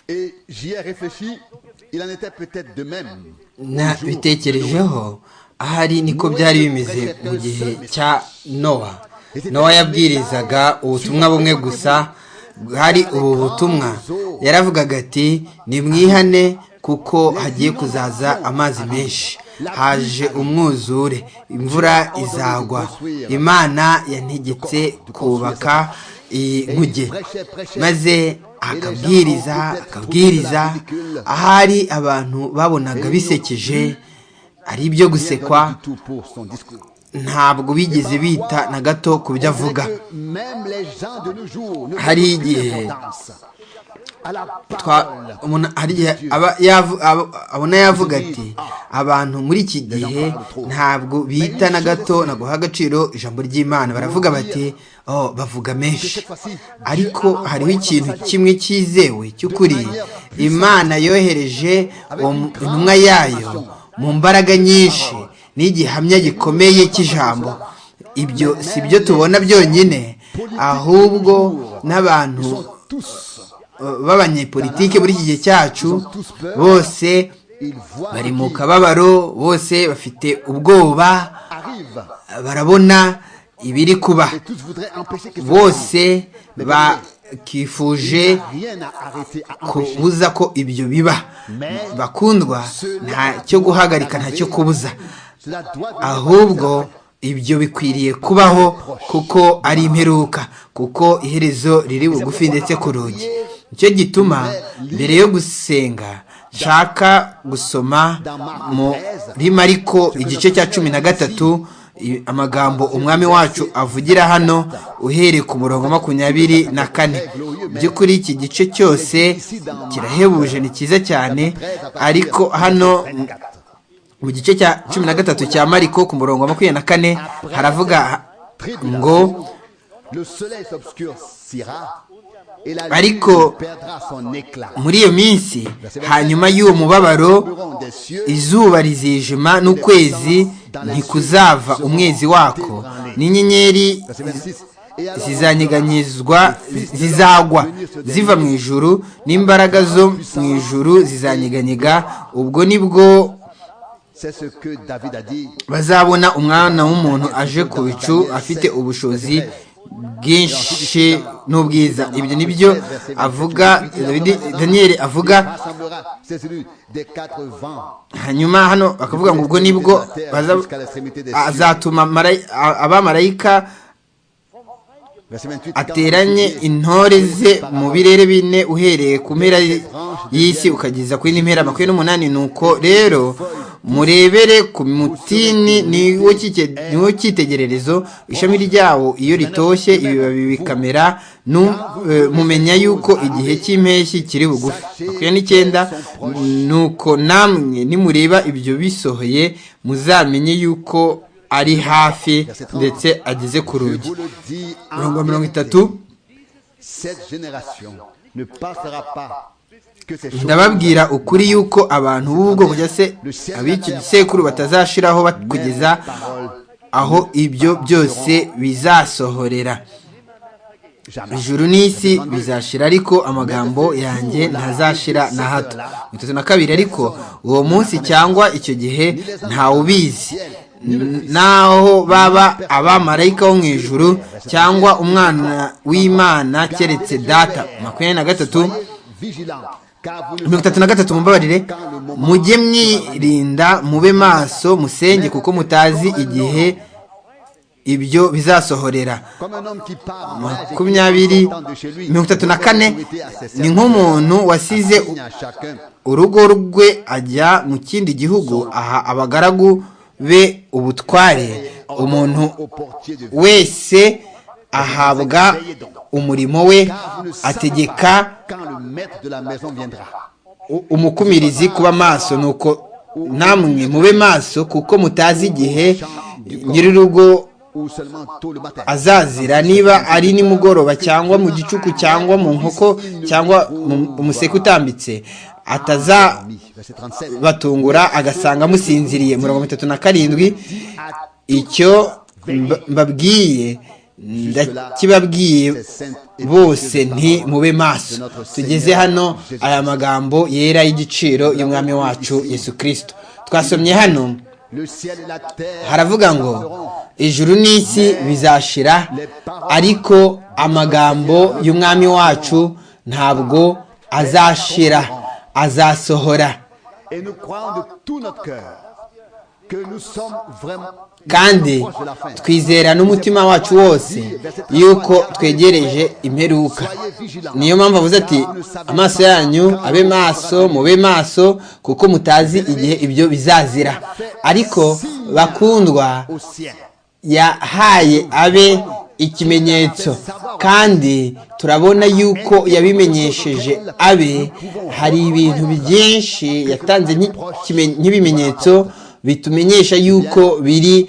Et j'y ai réfléchi, il en était peut-être de même. nabitekerejeho ahari niko byari bimeze mu gihe cya nowa nowa yabwirizaga ubutumwa bumwe gusa hari ubu butumwa yaravugaga ati nimwihane kuko hagiye kuzaza amazi menshi haje umwuzure imvura izagwa imana yantegetse kubaka iyi nkuge maze akabwiriza akabwiriza ahari abantu babonaga bisekeje ari ibyo gusekwa ntabwo bigeze bita na gato ku byo avuga hari igihe abona yavuga ati abantu muri iki gihe ntabwo bita na gato na guha agaciro ijambo ry'imana baravuga bati bavuga menshi ariko hariho ikintu kimwe cyizewe cy'ukuri imana yohereje intumwa yayo mu mbaraga nyinshi n'igihamya gikomeye cy'ijambo ibyo si byo tubona byonyine ahubwo n'abantu b'abanyepolitike muri iki gihe cyacu bose bari mu kababaro bose bafite ubwoba barabona ibiri kuba bose bakifuje kubuza ko ibyo biba bakundwa nta cyo guhagarika nta cyo kubuza ahubwo ibyo bikwiriye kubaho kuko ari imperuka kuko iherezo riri bugufi ndetse ku rugi nicyo gituma mbere yo gusenga nshaka gusoma muri mariko igice cya cumi na gatatu amagambo umwami wacu avugira hano uhereye ku murongo makumyabiri na kane by'ukuri iki gice cyose kirahebuje ni cyiza cyane ariko hano mu gice cya cumi na gatatu cya mariko ku murongo makumyabiri na kane haravuga ngo ariko muri iyo minsi hanyuma y'uwo mubabaro izuba rizijima n'ukwezi ntikuzava umwezi wako n'inyenyeri zizanyeganyezwa zizagwa ziva mu ijuru n'imbaraga zo mu ijuru zizanyeganyega ubwo nibwo bazabona umwana w'umuntu aje ku bicu afite ubushobozi bwinshi n'ubwiza ibyo ni byo avuga daniyeli avuga hanyuma hano bakavuga ngo ubwo nibwo azatuma abamarayika ateranye intore ze mu birere bine uhereye ku mpera y'isi ukageza kuri n'impera makumyabiri n'umunani nuko rero murebere ku mutini niwo cyitegererezo ishami ryawo iyo ritoshye ibibabi bikamera mumenya yuko igihe cy'impeshyi kiri bugufi makumyabiri n'icyenda nuko namwe nimureba ibyo bisohoye muzamenye yuko ari hafi ndetse ageze ku rugi mirongo mirongo itatu ndababwira ukuri yuko abantu b'ubwoko cyangwa se ab'iki gisekuru batazashiraho kugeza aho ibyo byose bizasohorera ijuru n'isi bizashira ariko amagambo yanjye ntazashira na hato itatu na kabiri ariko uwo munsi cyangwa icyo gihe ntawubizi naho baba abamarayika bo mu ijuru cyangwa umwana w'imana keretse data makumyabiri na gatatu mirongo itatu na gatatu mubabarire mujye mwirinda mube maso musenge kuko mutazi igihe ibyo bizasohorera makumyabiri mirongo itatu na kane ni nk'umuntu wasize urugo rwe ajya mu kindi gihugu aha abagaragu be ubutware umuntu wese ahabwa umurimo we ategeka umukumirizi kuba maso nuko namwe mube maso kuko mutazi igihe nyir'urugo azazira niba ari nimugoroba cyangwa mu gicuku cyangwa mu nkoko cyangwa umuseke utambitse atazabatungura agasanga amusinziriye mirongo itatu na karindwi icyo mbabwiye ndakibabwiye bose nti mube maso tugeze hano aya magambo yera y'igiciro y'umwami wacu yesu kirisito twasomye hano haravuga ngo ijuru n'isi bizashira ariko amagambo y'umwami wacu ntabwo azashira azasohora Et nous croyons de tout notre cœur que nous sommes vraiment kandi proches de la fin. twizera n'umutima wacu wose yuko twegereje imperuka niyo mpamvu avuze ati amaso yanyu abe maso mube maso kuko mutazi igihe ibyo bizazira ariko bakundwa Au ciel. yahaye abe ikimenyetso kandi turabona yuko yabimenyesheje abe hari ibintu byinshi yatanze nk'ikime- nk'ibimenyetso bitumenyesha yuko biri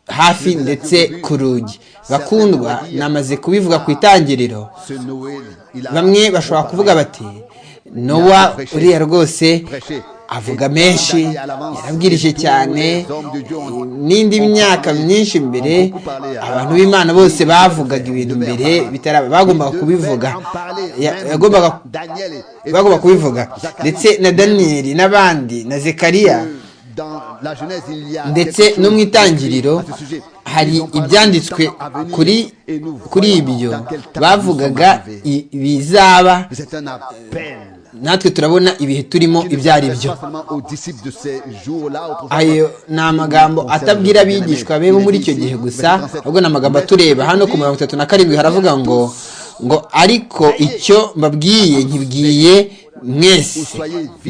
hafi ndetse ku rugi bakundwa namaze kubivuga ku itangiriro Ce Noël, il a bamwe bashobora kuvuga bati nowa uriya rwose avuga menshi yarabwirije cyane n'indi myaka myinshi mbere abantu b'imana bose bavugaga ibintu mbere bitaraba bagombaga kubivuga Ya- yagombaga Daniel et- bagomba kubivuga ndetse na daniyeli n'abandi na zekariya dans la Genèse, il y a ndetse quelque no mu chose itangiriro à ce sujet. hari Ils ont parlé ibyanditswe du temps à venir kuri et nous kuri voyons ibyo dans quel temps bavugaga nous sommes arrivés. i- bizaba C'est un appel. natwe turabona ibihe turimo ibyo ari byo ayo ni amagambo atabwira abigishwa be bo muri icyo gihe gusa ahubwo ni amagambo atureba hano ku mirongo itatu na karindwi haravuga ngo ngo ariko icyo mbabwiye nkibwiye mwese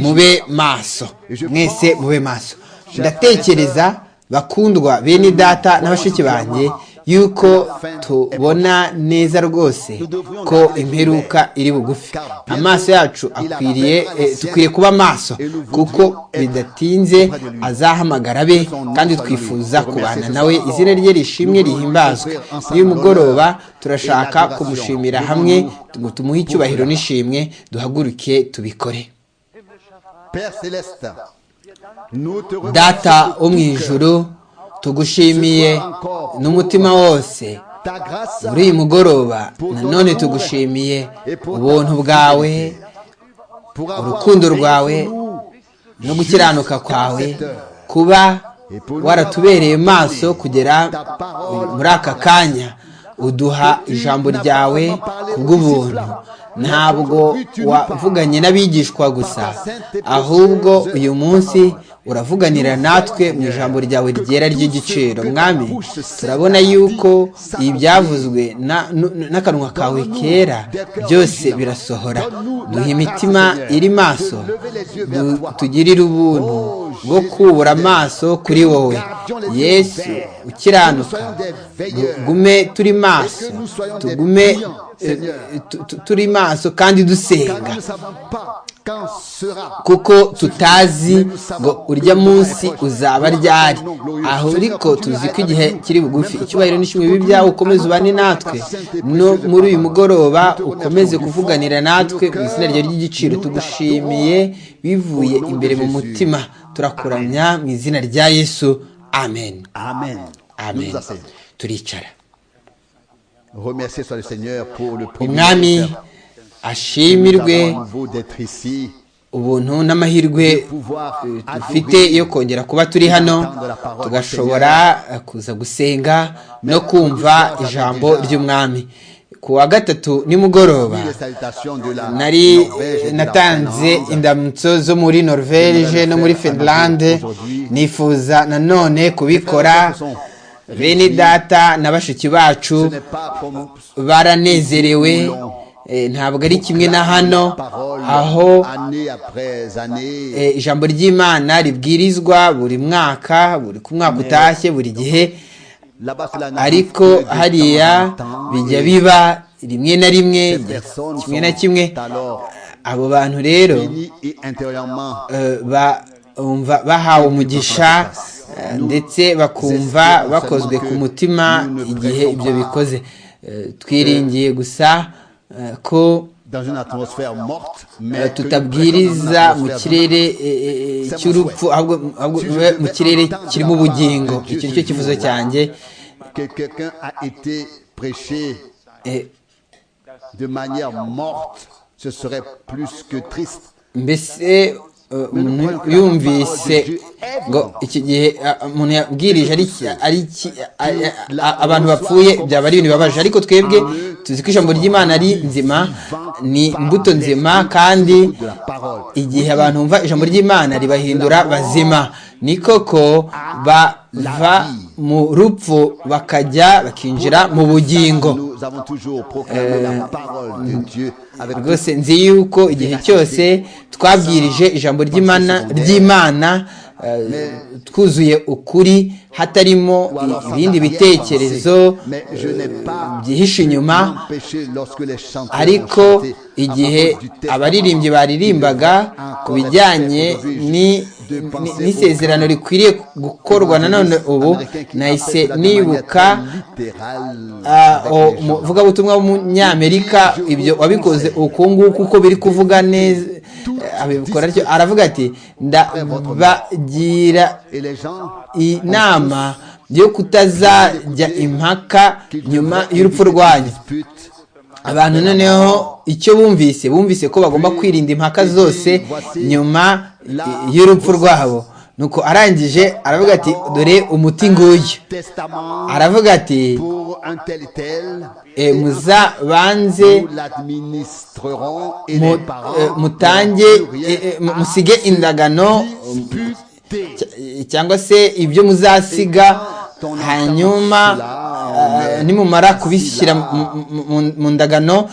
mube maso mwese mube maso ndatekereza bakundwa bene data n'abashiki banjye yuko tubona neza rwose ko imperuka iri bugufi amaso yacu akwiriye eh, dukwiye kuba maso kuko bidatinze azahamagara abe kandi twifuza kubana nawe izina rye rishimwe rihimbazwe uyu mugoroba turashaka kumushimira hamwe ngo tumuhe icyubahiro n'ishimwe duhaguruke tubikore data data wo mu ijuru tugushimiye n'umutima wose muri uyu mugoroba nanone tugushimiye ubuntu bwawe urukundo rwawe no gukiranuka kwawe kuba waratubereye maso kugera muri aka kanya uduha ijambo ryawe kubw'ubuntu ntabwo wavuganye n'abigishwa gusa ahubwo uyu munsi uravuganira natwe mu ijambo ryawe ryera ry'igiciro mwami turabona yuko ibyavuzwe na- n- n'akanwa kawe kera byose birasohora duha imitima iri maso du- tugirire ubuntu bwo kubura amaso kuri wowe yesu ukiranuka tugume turi maso tugume eh, tu- tu- turi maso kandi dusenga kuko tutazi ngo urya munsi uzaba ryari aho ariko tuzi ko igihe kiri bugufi icyubahiro n'ishimwe bibi byawe ukomeze ubane natwe no muri uyu mugoroba ukomeze kuvuganira natwe mu izina ryawe ry'igiciro tugushimiye bivuye imbere mu mutima turakuramya mu izina rya yesu amen amen amen turicara remercier soit le seigneur pour le umwami privilège ashimirwe d'avoir à nouveau d'être ici ubuntu n'amahirwe pouvoir dufite yo kongera kuba turi hano tugashobora eh, kuza gusenga no kumva ijambo ry'umwami ku wa gatatu nimugoroba les salutations de la nari Norvège et de la natanze Finlande. indamutso zo muri norvege no muri finlande nifuza nanone kubikora bene data na bashiki Ce bacu n'est pas pour nous- baranezerewe eh, ntabwo ari kimwe na hano aho année après année eh, ijambo ry'imana ribwirizwa buri mwaka buri ku mwaka utashye buri gihe Là-bas, cela n'arrive que ariko de temps en hariya temps. bijya biba rimwe na rimwe Ces personnes kimwe na sont kimwe alors abo bantu rero bénies et intérieurement eh, ba- bumva bahawe umugisha eh, ndetse bakumva bakozwe ku mutima igihe ibyo bikoze Eh, twiringiye gusa eh, ko dans une atmosphère morte eh, mais que nous tutabwiriza prêchons dans une mu atmosphère kirere eh, eh, cy'urupfu ahubwo ahubwo mube mu kirere kirimo ubugingo icyo ni cyo kivuzo cyanjye que quelqu'un a été prêcher Eh, de manière morte, ce serait plus que triste. mbese eh, umuntu yumvise ngo iki gihe ah, umuntu yabwirije ari iki- ari iki- ah, ah, ah, abantu bapfuye byaba ari ibintu bibabaje ariko twebwe tuzi ko ijambo ry'imana ari nzima ni imbuto nzima kandi De la parole. igihe abantu bumva ijambo ry'imana ribahindura bazima ni koko bava mu rupfu bakajya bakinjira mu bugingo Nous avons toujours proclamé la parole de Dieu avec rwose nzi yuko igihe cyose twabwirije ijambo ry'imana ry'imana eh, twuzuye ukuri hatarimo i- ibindi bitekerezo eh, byihishe inyuma empêché lorsque les chanteurs ariko ont chanté à igihe propos du texte abaririmbyi baririmbaga ku bijyanye ni- ni- n'isezerano rikwiriye gukorwa nanone ubu américain qui nahise interprète de manière nibuka littérale ah, avec o- les gens. umuvugabutumwa w'umunyamerika ibyo wabikoze uku nguku uko biri kuvuga neza eh, abikora atyo aravuga ati ndabagira Et les gens inama yo kutazajya impaka qu'ils nyuma devraient y'urupfu éviter rwanyu les disputes, abantu noneho icyo bumvise bumvise ko bagomba kwirinda impaka zose nyuma y'urupfu rwabo nuko arangije aravuga ati dore umuti nguyu testament aravuga ati pour un tel et tel, e, muzabanze nous l'administrerons et mu- les eh, parents mutange eh, eh, mu- musige indagano disputer. eh, cyangwa se ibyo muzasiga hanyuma eh, nimumara kubishyira mu- mu- mu- mu ndagano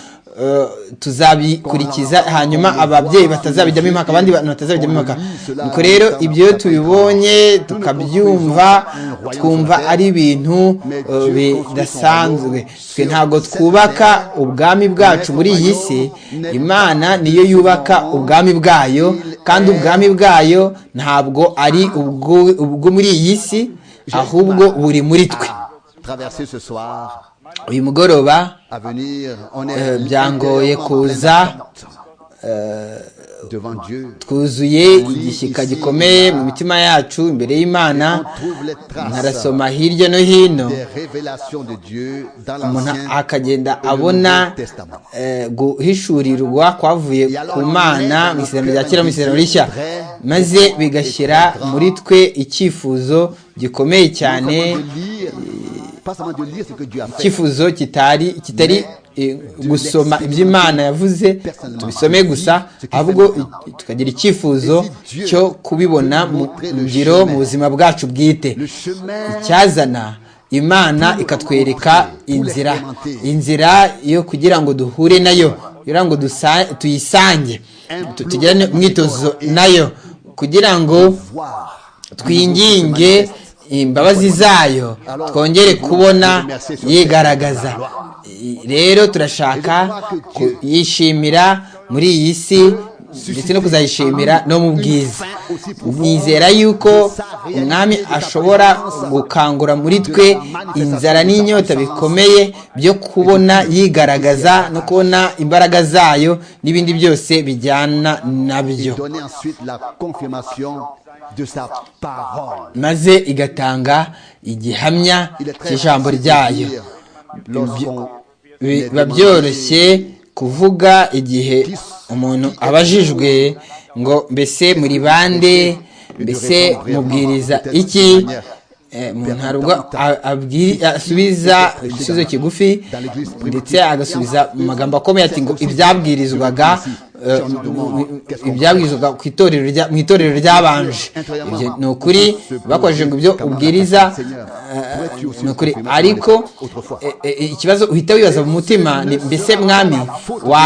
eh, tuzabikurikiza hanyuma ababyeyi batazabijyamo impaka abandi bantu batazabijyamo impaka nuko rero ibyo tubibonye tukabyumva twumva ari ibintu eh, bidasanzwe twe ntabwo twubaka ubwami bwacu muri iyi si imana niyo yubaka ubwami bwayo kandi ubwami bwayo ntabwo ari ubwo- ubwo muri iyi si ahubwo buri muri twe à traverser ce soir, uyu mugoroba à venir, on Euh, est byangoye intérieurement en pleine kuza, attente devant Dieu. twuzuye igishyika gikomeye mu mitima yacu imbere y'imana On trouve les traces ntarasoma hirya no hino des révélations de Dieu dans umuntu l'Ancien akagenda et le abona Nouveau Testament. eh, guhishurirwa kwavuye ku mana mu isezerano rya kera mu isezerano rishya maze bigashyira muri twe icyifuzo gikomeye cyane Nous sommes en train de lire, pas seulement de lire ce que Dieu a fait, icyifuzo kitari kitari eh, gusoma ibyo imana yavuze tubisome gusa ahubwo i- tukagira icyifuzo cyo kubibona mu ngiro mu buzima bwacu bwite le chemin icyazana imana ikatwereka inzira inzira yo kugira ngo duhure nayo kugira ngo dusa- tuyisange tu- tugirane umwitozo nayo kugira ngo voir. twinginge imbabazi zayo twongere kubona yigaragaza I- rero turashaka kuyishimira muri iyi si ndetse no kuzayishimira no mu bwiza nizera yuko umwami ashobora gukangura muri twe inzara n'inyota bikomeye byo kubona yigaragaza no kubona imbaraga zayo n'ibindi byose bijyana nabyo Donner ensuite la confirmation de sa parole. maze igatanga igihamya cy'ijambo ryayo Lorsqu'on biba byoroshye kuvuga igihe umuntu abajijwe ngo mbese muri bande mbese mubwiriza iki Eh, umuntu hari ubwo a- abwi- asubiza igisubizo kigufi ndetse agasubiza mu magambo akomeye ati ngo ibyabwirizwaga eh, ibyabwirizwaga ku itorero rya- mu itorero ryabanje ibyo ni ukuri bakoresheje ngo ibyo ubwiriza eh, ni ukuri ariko eh, eh, ikibazo uhita wibaza mu mutima ni mbese mwami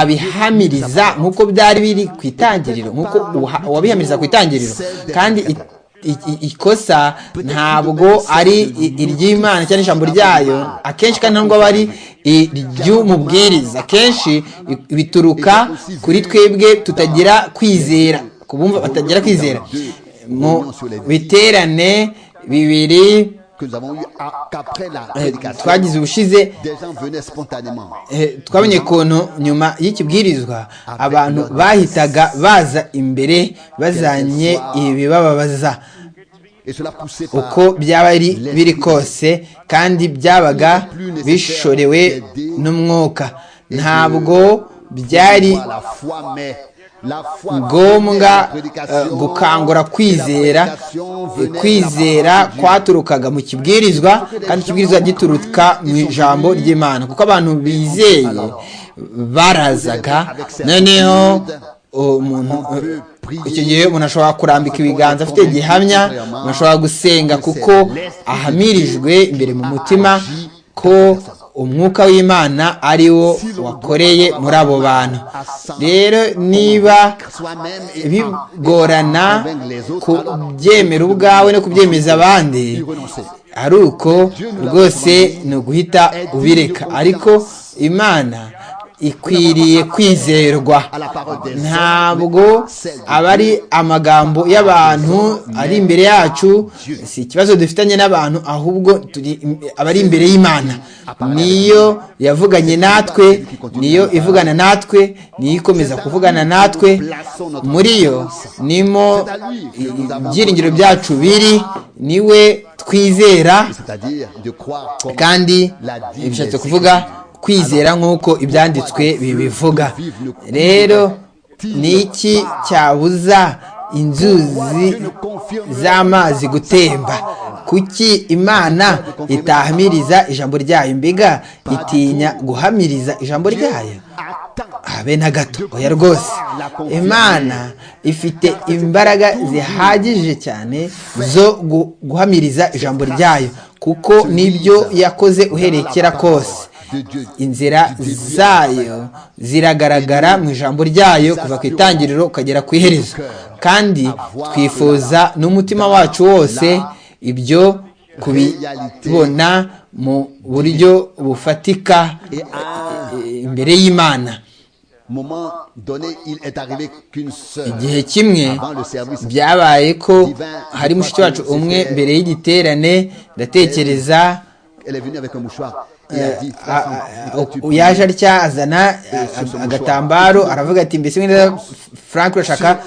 wabihamiriza nk'uko byari biri ku itangiriro nk'uko uha- wabihamiriza ku itangiriro kandi i- i- i- ikosa ntabwo ari i- iry'imana cyangwa ijambo ryayo akenshi kandi ntabwo aba ari iry'umubwiriza akenshi i- bituruka kuri twebwe tutagira kwizera ku bumva batagira kwizera mu biterane bibiri que nous avons eu à- qu'après la eh, prédication, twagize ubushize des gens venaient spontanément. eh, twabonye ukuntu nyuma y'ikibwirizwa abantu bahitaga baza imbere bazanye ibibababaza uko byaba ari biri kose kandi byabaga bishorewe n'umwuka ntabwo byari ngombwa uh, gukangura kwizera kwizera kwaturukaga mu kibwirizwa kandi ikibwirizwa gituruka mu ijambo ry'imana kuko abantu bizeye barazaga noneho umuntu icyo gihe umuntu ashobora kurambika ibiganza afite gihamya umuntu ashobora gusenga kuko ahamirijwe imbere mu mutima ko umwuka w'imana ari wo wakoreye muri abo bantu rero niba bigorana kubyemera ubwawe no kubyemeza abandi ari uko rwose ni uguhita ubireka ariko imana ikwiriye kwizerwa ntabwo aba ari amagambo y'abantu ari imbere yacu si ikibazo dufitanye n'abantu ahubwo aba ari imbere y'imana niyo yavuganye natwe niyo ivugana natwe niyo ikomeza kuvugana natwe muri yo nimo ibyiringiro byacu biri niwe twizera kandi bishatse kuvuga kwizera nk'uko ibyanditswe bibivuga rero ni iki cyabuza inzuzi z'amazi gutemba kuki imana itahamiriza ijambo ryayo mbega itinya guhamiriza ijambo ryayo habe na gato oya rwose imana ifite imbaraga zihagije cyane zo guhamiriza ijambo ryayo kuko nibyo yakoze uherekera kose inzira zayo ziragaragara mu ijambo ryayo kuva ku itangiriro ukagera ku iherezo kandi twifuza n'umutima wacu wose ibyo kubibona mu buryo bufatika imbere y'imana igihe kimwe byabaye ko hari mushiki wacu umwe mbere y'igiterane ndatekereza yaje aryazana agatambaro aravuga ati mbese wenda frank urashaka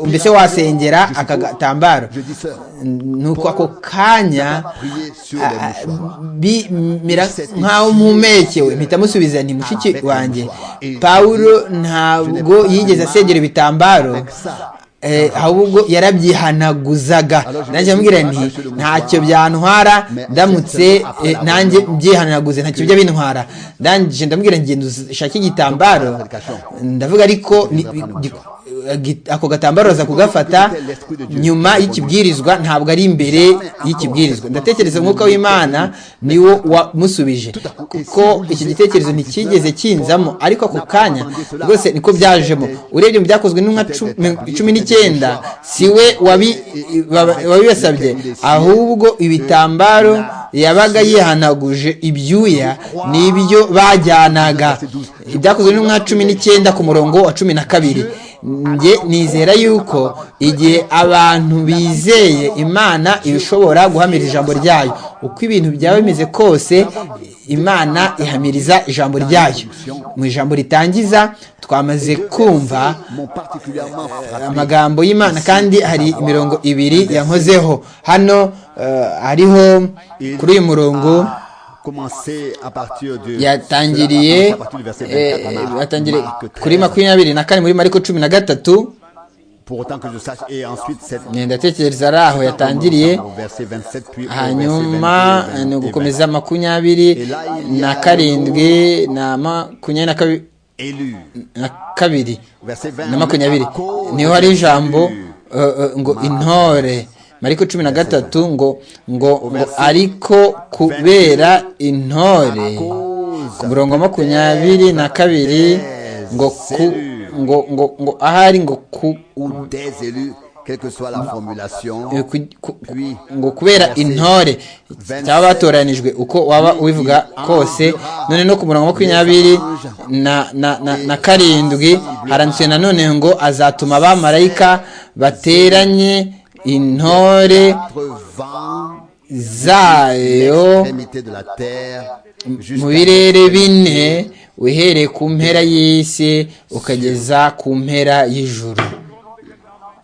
mbese wasengera aka gatambaro nuko ako kanya bimera nk'aho mumekewe mpita musubiza nti mushiki wanjye pawulo ntabwo yigeze asengera ibitambaro ahubwo yarabyihanaguzaga nanjye amubwira nti ntacyo byantwara ndamutse nanjye mbyihanaguze ntacyo bijya bintwara ndangije ndamubwira ngenda ushake igitambaro ndavuga ariko ako gatambaro baza kugafata nyuma y'ikibwirizwa ntabwo ari imbere y'ikibwirizwa ndatekereza umwuka w'imana niwo wamusubije kuko iki gitekerezo ntikigeze kinzamo ariko ako kanya rwose niko byajemo urebye mu byakozwe n'inka cumi n'icyenda si we wabibasabye ahubwo ibitambaro yabaga yihanaguje ibyuya n'ibyo bajyanaga ibyakozwe n'inka cumi n'icyenda ku murongo wa cumi na kabiri njye nizera yuko igihe abantu bizeye imana ishobora guhamira ijambo ryayo uko ibintu byaba bimeze kose imana ihamiriza ijambo ryayo mu ijambo ritangiza twamaze kumva amagambo y'imana kandi hari imirongo ibiri yankozeho hano hariho kuri uyu murongo yatangiriye yatangiriye kuri makumyabiri na kane muri mariko cumi na gatatu ndatekereza ari aho yatangiriye hanyuma ni ugukomeza makumyabiri na karindwi na makumyabiri na kabiri na makumyabiri niho hari ijambo ngo intore mariko cumi na gatatu ngo ngo ariko kubera intore ku murongo makumyabiri na kabiri ngo ku ngo ngo ngo ahari ngo ku ngo kubera intore cyaba batoranijwe uko waba ubivuga kose none no ku murongo makumyabiri na na na na karindwi haranditswe nanone ngo azatuma abamarayika bateranye intore zayo mu birere bine uhereye ku mpera y'isi ukageza ku mpera y'ijuru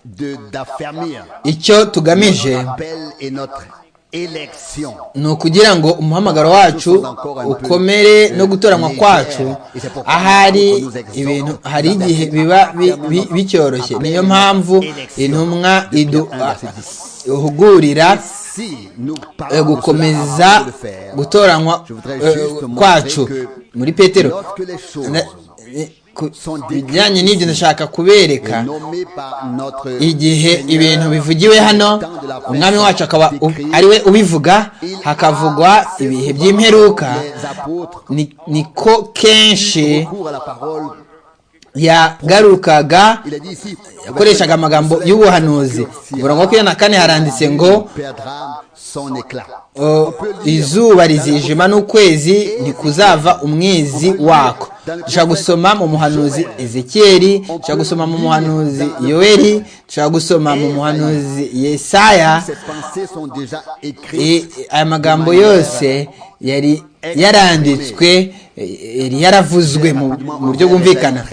de d'affermir icyo tugamije appel et notre élection. ni ukugira ngo umuhamagaro wacu ukomere no gutoranwa kwacu ahari ibintu hari igihe biba bi- bi- bicyoroshye niyo mpamvu intumwa iduhugurira Si nous parlons eh, de gukomeza cela avant de le faire, gutoranwa je voudrais eh, juste montrer kwacu que muri petero lorsque les choses Na- eh, ku- bijyanye n'ibyo ndashaka kubereka est nommé par notre igihe Seigneur, ibintu bivugiwe hano umwami wacu akaba u- ari we ubivuga hakavugwa ibihe by'imperuka les apôtres ni- niko kenshi recours à la parole. yagarukaga Il a dit ici, yakoreshaga amagambo y'ubuhanuzi ku murongo wa makumyabiri na kane haranditse ngo perdra son éclat. Uh, izuba rizijima n'ukwezi ntikuzava umwezi wako dushobora gusoma mu muhanuzi ezekiyeli dushobora gusoma mu muhanuzi yoeli dushobora gusoma mu muhanuzi yesaya Ces pensées sont déjà E- écrites. aya magambo yose yari yaranditswe e- yari yaravuzwe mu mu buryo bwumvikana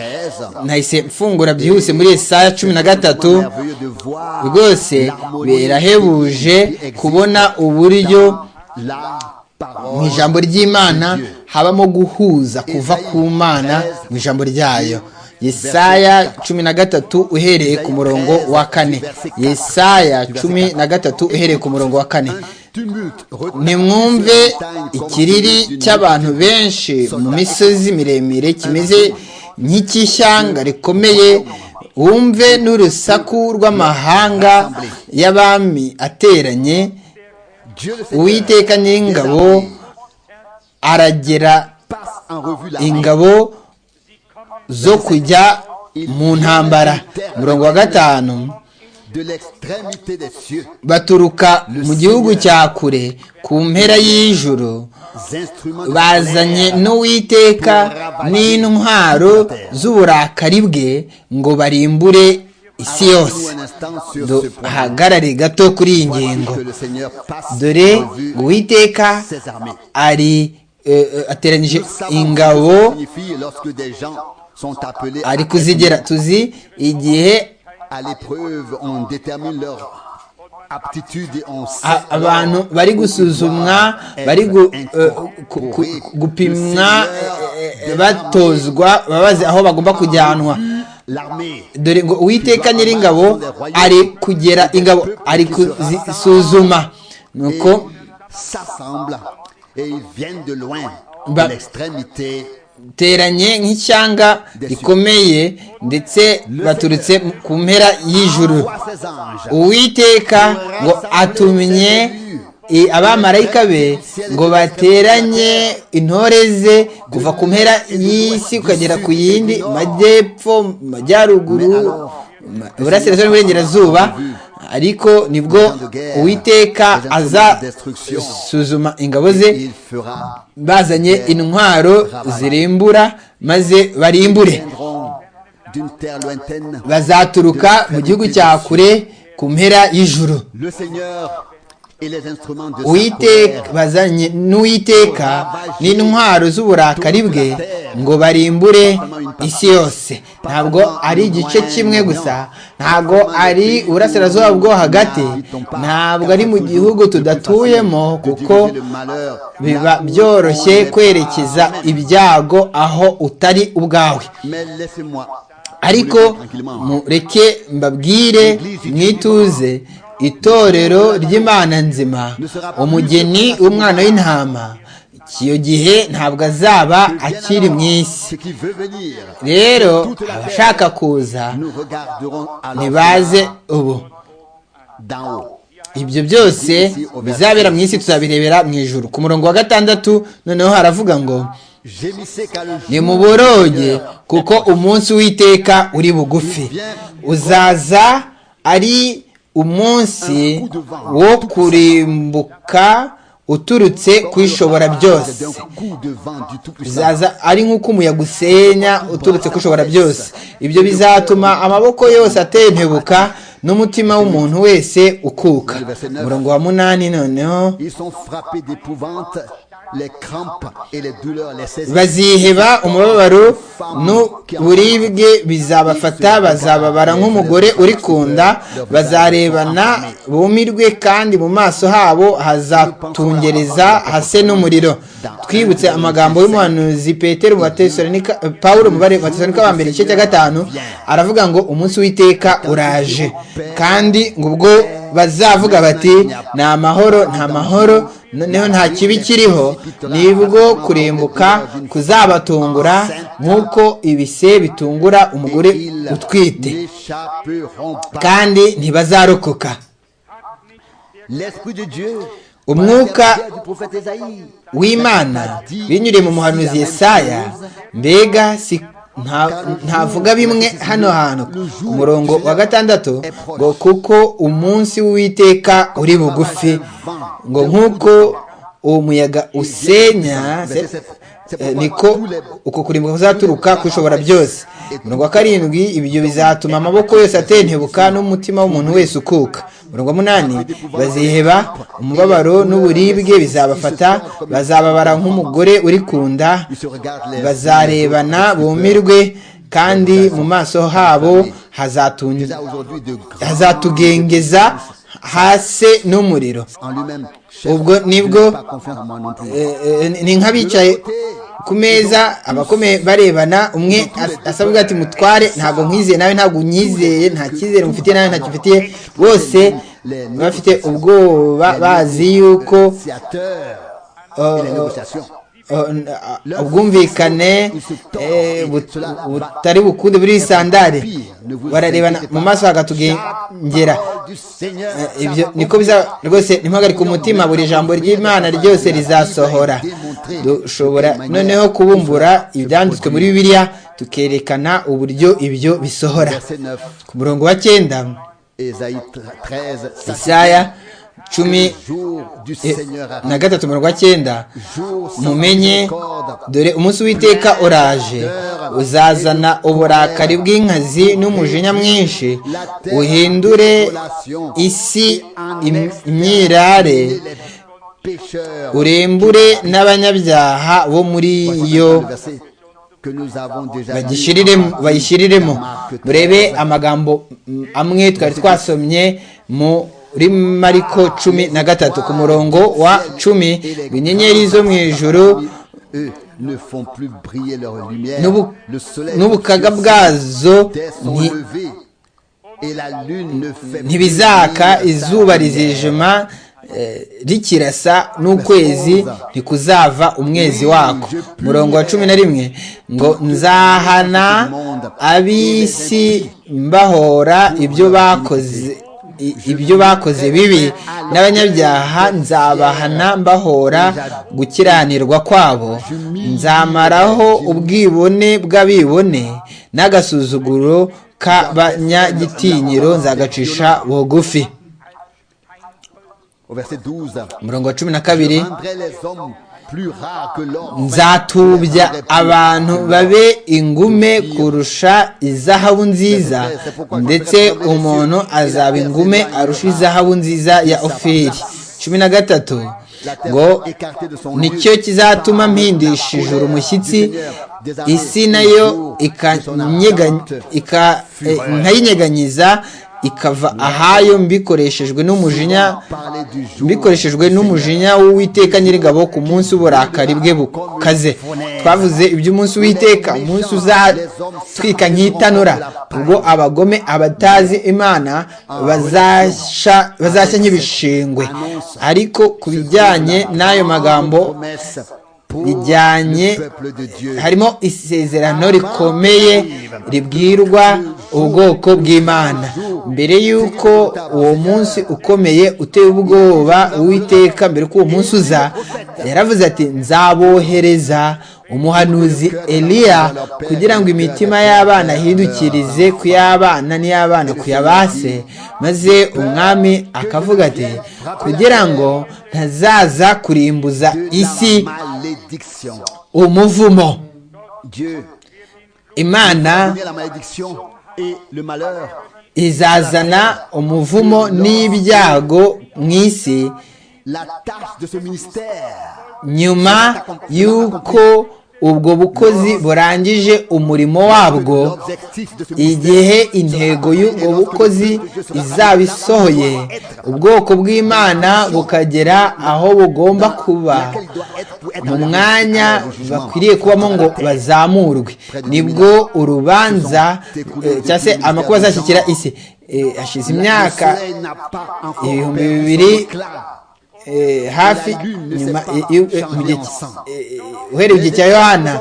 nahise mfungura byihuse muri yesaya cumi na gatatu Merveilleux de voir rwose l'harmonie birahebuje qui existe kubona uburyo dans la mu parole. ijambo ry'imana habamo guhuza kuva ku mana mu ijambo ryayo yesaya cumi na gatatu uhereye ku murongo wa kane yesaya cumi na gatatu uhereye ku murongo wa kane Tumulte, retard, nimwumve sur les montagnes, ikiriri comme d'une cy'abantu benshi mu misozi miremire kimeze nk'icy'ishyanga rikomeye wumve n'urusaku rw'amahanga y'abami ateranye Dieu le Seigneur uwiteka nyir'ingabo aragera passe en revue la ingabo zo kujya mu ntambara umurongo wa gatanu de l'extrémité des cieux, baturuka mu gihugu cya kure ku mpera y'ijuru les instruments de bazanye colère, n'uwiteka n'intwaro z'uburakari bwe ngo barimbure isi yose arrête-nous un instant sur ce point. duhagarare gato kuri iyi Voici ngingo que le Seigneur passe dore en revue uwiteka ses armées. ari eh, eh, ateranyije Nous savons ce que ingabo signifie lorsque des gens sont appelés ari à- kuzigera tuzi igihe à l'épreuve, on détermine leur aptitude et on sait a- abantu bari gusuzumwa bari gu- eh, ku- ku- gupimwa eh, eh, batozwa babazi aho bagomba kujyanwa l'armée. dore ngo uwiteka nyir'ingabo ari kugera ingabo ari kuzisuzuma nuko s'assemblent et ils viennent de loin, Bah. de l'extrémité. teranye nk'ishyanga rikomeye ndetse baturutse ku mpera y'ijuru Envoie ses anges. uwiteka ngo atumye i- abamarayika be ngo bateranye intore ze kuva ku mpera y'isi ukagera ku yindi majyepfo majyaruguru ma- iburasirazuba n'iburengerazuba ariko nibwo uwiteka azasuzuma ingabo ze Il fera. bazanye intwaro zirimbura maze barimbure Viendront d'une terre lointaine. bazaturuka mu gihugu cya kure ku mpera y'ijuru Le Seigneur et les instruments de sa Uwiteka colère. bazanye n'uwiteka n'intwaro z'uburakari bwe ngo barimbure isi yose ntabwo ari igice kimwe gusa ntabwo ari uburasirazuba bwo hagati ntabwo ari mu gihugu tudatuyemo kuko Le malheur. biba byoroshye kwerekeza ibyago aho utari ubwawe Mais laissez-moi. ariko vous le dire tranquillement. mureke mbabwire mwituze itorero ry'imana nzima umugeni w'umwana w'intama icyo gihe ntabwo azaba akiri mu isi Ce qui veut venir. rero abashaka kuza Nous regarderons alors ntibaze ubu d'en haut. ibyo byose bizabera mu isi tuzabirebera mu ijuru ku murongo wa gatandatu noneho haravuga ngo Gémissez car le jour nimuboroge kuko umunsi w'iteka uri bugufi uzaza ari umunsi wo kurimbuka uturutse ku ishobora byose d'un coup de vent du Tout-Puissant. bizaza ari nk'uko umuyaga usenya uturutse ku ishobora byose ibyo bizatuma amaboko yose atentebuka n'umutima w'umuntu wese ukuka umurongo wa munani noneho Ils sont frappés d'épouvante les crampes et les douleurs, les saisons. baziheba umubabaro n'uburibwe bizabafata bazababara nk'umugore uri ku nda bazarebana bumirwe kandi mu maso habo hazatungereza hase n'umuriro twibutse amagambo y'umuhanuzi petero mu batesalonika paul mu batesalonika ba mbere igice cya gatanu aravuga ngo umunsi w'iteka uraje kandi ngo ubwo bazavuga bati ni amahoro nta mahoro noneho nta kibi kiriho nibwo kurimbuka kuzabatungura nk'uko ibise bitungura umugore utwite kandi ntibazarokoka L'Esprit de Dieu, par Umwuka- l'intermédiaire du prophète Esaïe, w'imana binyuriye mu muhanuzi yesaya mbega si nta- ntavuga bimwe hano hantu ku murongo wa gatandatu ngo kuko umunsi w'uwiteka uri bugufi ngo nk'uko uwo muyaga usenya se- eh, niko uko kurimbuka kuzaturuka kushobora byose umurongo wa karindwi ibyo bizatuma amaboko yose atentebuka n'umutima w'umuntu wese ukuka umurongo wa munani baziheba umubabaro n'uburibwe bizabafata bazababara nk'umugore uri ku nda ils se regardent les bazarebana bumirwe kandi mu maso habo hazatun- Déjà aujourd'hui de grâce hazatugengeza hasi n'umuriro en lui-même. Ubwo nibwo, Je n'ai pas confiance en moi non plus. Eh, eh, ni nk'abicaye ku meza abakomeye barebana umwe as- asabwa ati mutware ntabwo nkwizeye nawe ntabwo unyizeye nta cyizere mufitiye nawe ntacyo mfitiye bose bafite ubwoba bazi yuko Négociateurs eh, et les négociations. eh, n- ah, ubwumvikane eh, but- butari bukunde buriho isandare bararebana mu maso hagatugengera Parole du Seigneur. Eh, ibyo niko bizaba rwose ntimuhagarike umutima buri jambo ry'imana ryose rizasohora dushobora noneho kubumbura ibyanditswe muri bibiliya tukerekana uburyo ibyo bisohora Verset 9, ku murongo wa cyenda Esaïe 13, ça isaya cumi le jour du eh, Seigneur na arrive. gatatu umurongo wa cyenda Jour sans mumenye miséricorde. dore umunsi w'iteka oraje uzazana uburakari bw'inkazi n'umujinya mwinshi uhindure isi im- imyirare Et les pécheurs. urembure n'abanyabyaha bo muri yo Le verset que nous avons déjà lu. bagishiriremo- bayishyiriremo Marc murebe amagambo mm, amwe twari twasomye muri mariko cumi na gatatu ku murongo wa cumi ngo inyenyeri zo mu ijuru Eux ne font plus briller leur lumière. n'ubu- Le soleil n'ubukaga bwazo terre sont nti- levés et la lune ne fait plus ntibizaka briller sa izuba lumière. rizijima eh, rikirasa n'ukwezi ntikuzava umwezi wako murongo wa cumi na rimwe ngo nzahana ab'isi mbahora ibyo bakoze i- ibyo bakoze bibi n'abanyabyaha nzabahana mbahora gukiranirwa kwabo nzamaraho ubwibone bw'abibone n'agasuzuguro k'abanyagitinyiro nzagacisha bugufi Au verset 12. umurongo wa cumi na kabiri Rendrai les hommes plus rares que l'or. nzatubya abantu babe ingume kurusha izahabu nziza ndetse umuntu azaba ingume arusha izahabu nziza ya ofiri cumi na gatatu ngo nicyo kizatuma mpindisha ijuru umushyitsi isi nayo ikanyega- ika- eh, nkayinyeganyiza ikava ahayo mbikoreshejwe n'umujinya Parler du jour. bikoreshejwe n'umujinya w'uwiteka nyir'ingabo ku munsi w'uburakari bwe bukaze twavuze iby'umunsi w'iteka umunsi uzatwika nk'itanura ubwo abagome abatazi imana bazashya bazashya nk'ibishingwe ariko ku bijyanye n'ayo magambo bijyanye harimo isezerano rikomeye ribwirwa ubwoko bw'imana mbere y'uko uwo munsi ukomeye uteye ubwoba uwiteka mbere ko uwo munsi uza yaravuze ati nzabohereza umuhanuzi eliya kugira ngo imitima y'abana ahindukirize ku y'abana n'iy'abana ku yabase maze umwami akavuga ati kugira ngo ntazaza kurimbuza isi Ici, malédiction. umuvumo Dieu imana connaît la malédiction et le malheur. izazana umuvumo n'ibyago mu isi la tâche de ce ministère. nyuma y'uko ubwo bukozi burangije umurimo wabwo L'objectif de ce ministère igihe intego y'ubwo bukozi izaba isohoye ubwoko bw'imana bukagera aho bugomba kuba laquelle doit être pour être mu à la- mwanya à la jugement. bakwiriye kubamo ngo bazamurwe nibwo urubanza eh, cyangwa se amakuru azashyikira isi Eh, hashize imyaka Le soleil n'a pas encore ibihumbi perdu son bibiri éclat. eh, hafi nyuma eh, iyo- eh, mu gihe ki- eh, eh, uhereye igihe cya yohana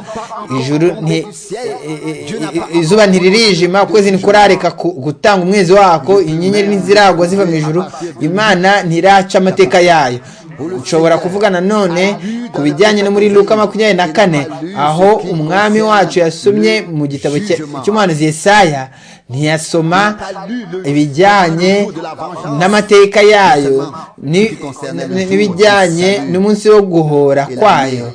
ijuru nti- eh, eh, eh, izuba ntiririshima ukwezi ntikurareka ku- gutanga umwezi wako inyenyeri ntiziragwa ziva mu ijuru imana ntiraca amateka yayo ushobora kuvugana none ku bijyanye no muri luka makumyabiri na kane aho umwami wacu yasomye mu gitabo cye- cy'umuhanuzi yesaya ntiyasoma ibijyanye n'amateka yayo ni- ni- n'ibijyanye n'umunsi wo guhora kwayo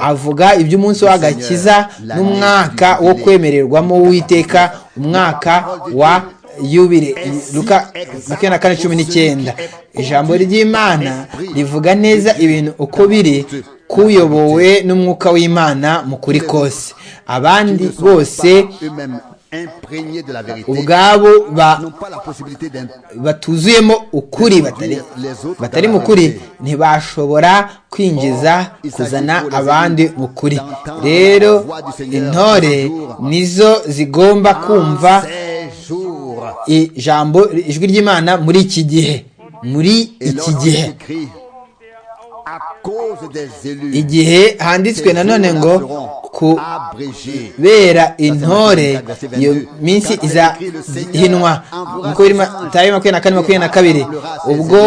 avuga iby'umunsi w'agakiza n'umwaka wo kwemererwamo w'iteka umwaka wa yubile luka makumyabiri na kane cumi n'icyenda ijambo ry'imana rivuga neza ibintu uko biri kuyobowe n'umwuka w'imana mu kuri kose abandi bose Eux-mêmes imprégnés de la vérité, ubwabo ba- n'ont pas la possibilité d'imp- batuzuyemo ukuri batari- batari mu kuri ntibashobora kwinjiza kuzana abandi mu kuri rero intore nizo zigomba kumva ces jours. ijambo ijwi ry'imana muri iki gihe muri Et iki lorsqu'il gihe écrit, à cause des élus, igihe handitswe nanone ngo ku abrégés. bera intore iyo minsi izahinwa nkuko biri tayo makumyabiri na kane makumyabiri na kabiri ubwo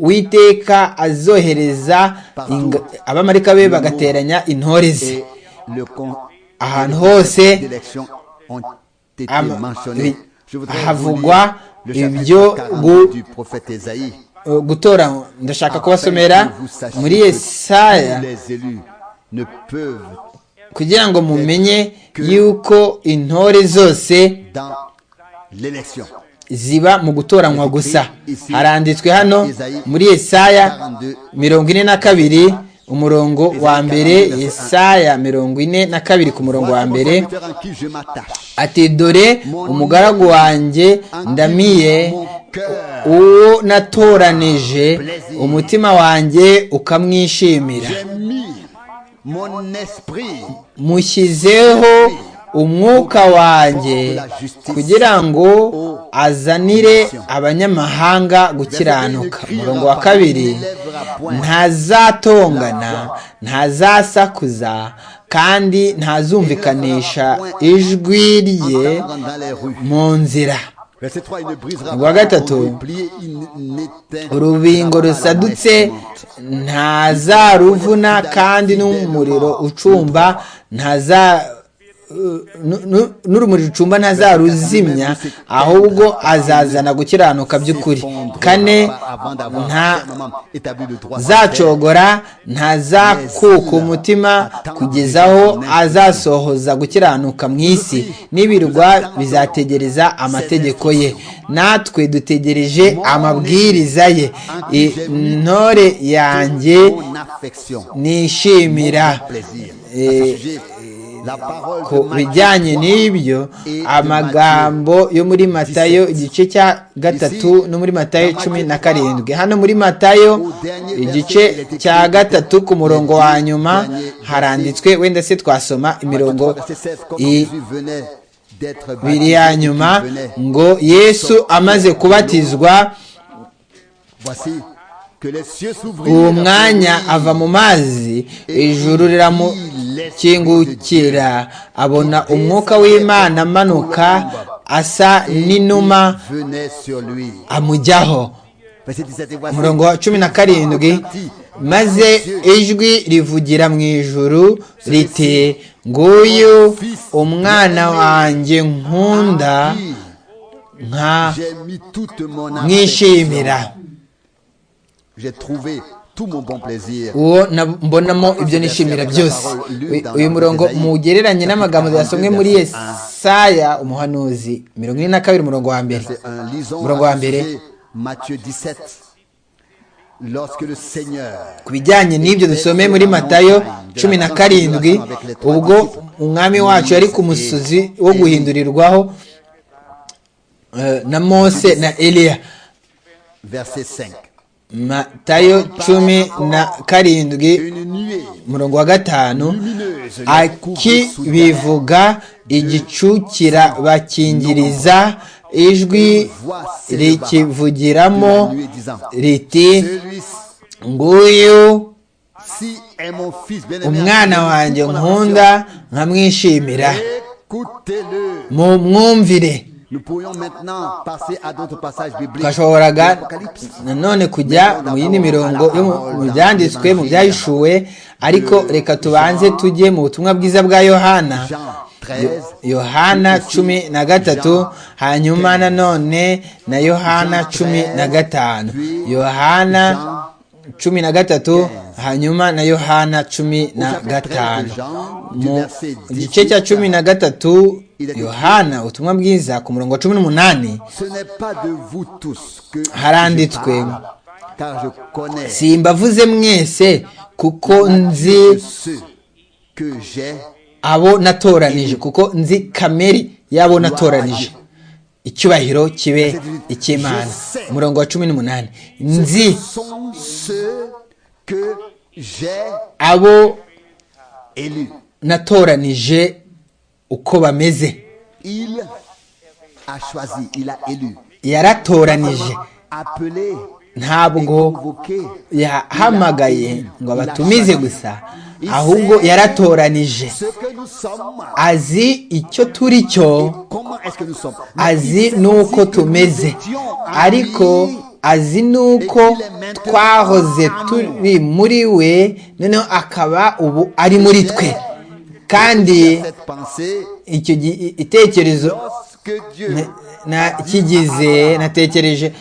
uwiteka azohereza inga- abamarika be bagateranya intore ze Et le con- ahantu hose d'élections ont été ama- mentionnées. Je voudrais vous havugwa lire le chapitre ibyo 40 gu- du prophète Esaïe. Uh, gutora ndashaka kubasomera muri Tous yesaya les élus ne peuvent kugira ngo mumenye yuko intore zose dans l'élection. ziba mu gutoranywa gusa haranditswe hano muri yesaya mirongo ine na kabiri umurongo wa mbere yesaya mirongo ine na kabiri ku murongo wa Voilà mon mbere serviteur en qui je m'attache. ati dore umugaragu wanjye ndamiye uwo natoranije umutima wanjye ukamwishimira J'ai mis mon esprit mushyizeho umwuka wanjye kugira ngo azanire abanyamahanga gukiranuka umurongo wa kabiri ntazatongana ntazasakuza kandi ntazumvikanisha ijwi rye entendre dans les rues. mu nzira Verset 3, il ne brisera Ubwa pas gatatu, ton bouclier, il n'éteindra urubingo pas la rusadutse brèche. ntazaruvuna kandi n'umuriro ucumba ntaza uh, nu- nu- n'urumuri rucumba ntazaruzimya ahubwo azazana gukiranuka by'ukuri kane Avant d'avoir fermement établi le droit sur terre. ntazacogora ntazakuka umutima kugeza aho azasohoza gukiranuka mu isi n'ibirwa bizategereza amategeko ye natwe dutegereje amabwiriza ye intore yanjye Mon affection. nishimira Plaisir. Eh, À ce sujet, la parole ku de Matthieu bijyanye n'ibyo amagambo yo muri matayo igice cya gatatu no muri matayo cumi na karindwi hano muri matayo igice cya gatatu ku murongo wa nyuma haranditswe wenda se twasoma imirongo verset 16, comme i- Jésus venait d'être ibiri baptisé, ya qu'il nyuma venait. ngo yesu amaze kubatizwa Voici que les cieux s'ouvrirent. uwo mwanya ava mu mazi ijuru riramukingukira abona umwuka w'imana amanuka asa n'inuma venait sur lui. amujyaho Verset 17, et voici umurongo wa cumi na karindwi maze ijwi rivugira mu ijuru riti nguyu umwana wanjye nkunda qui nka J'ai mis toute mon mwishimira affection. J'ai trouvé tout mon bon plaisir. uwo na- mbonamo ibyo nishimira byose Uyu- uyu murongo mugereranye n'amagambo yasomwe muri yesaya umuhanuzi mirongo ine na kabiri umurongo wa mbere C'est un lisons umurongo wa mbere Matthieu 17. lorsque le Seigneur ku bijyanye n'ibyo dusome muri matayo cumi na karindwi ubwo umwami wacu yari ku musozi wo guhindurirwaho eh, na mose na eliya verset 5 matayo cumi na karindwi une nuée umurongo wa gatanu lumineuse akibivuga igicu kirabakingiriza ijwi rikivugiramo riti nguyu si est mon fils bien-aimé umwana wanjye nkunda nkamwishimira écoutez-le mu mwumvire nous pourrions maintenant passer à d'autres passages bibliques twashoboraga Apocalypse. nanone kujya mu yindi mirongo yo mu- mu byanditswe mu byahishuwe ariko reka tubanze tujye mu butumwa bwiza bwa yohana Jean 13 yohana cumi na gatatu hanyuma nanone na yohana cumi na gatanu yohana cumi na gatatu hanyuma na yohana cumi na gatanu mu gice cya cumi na gatatu yohana ubutumwa bwiza ku murongo wa cumi n'umunani ce n'est pas de vous tous que je haranditswe parle, car je connais simbavuze mwese kuko nzi ceux que j'ai abo natoranije kuko nzi kamere y'abo natoranije icyubahiro kibe icy'imana umurongo wa cumi n'umunani nzi sont ceux que j'ai abo élus natoranije uko bameze il a choisi il a élu yaratoranije appelé ntabwo convoqué yahamagaye ngo abatumize gusa ahubwo yaratoranije ce que nous sommes azi icyo turi cyo comment est-ce que nous sommes azi n'uko tumeze ariko azi n'uko twahoze turi muri we noneho akaba ubu ari muri twe kandi cette pensée icyo gi- itekerezo lorsque Dieu nakigize natekereje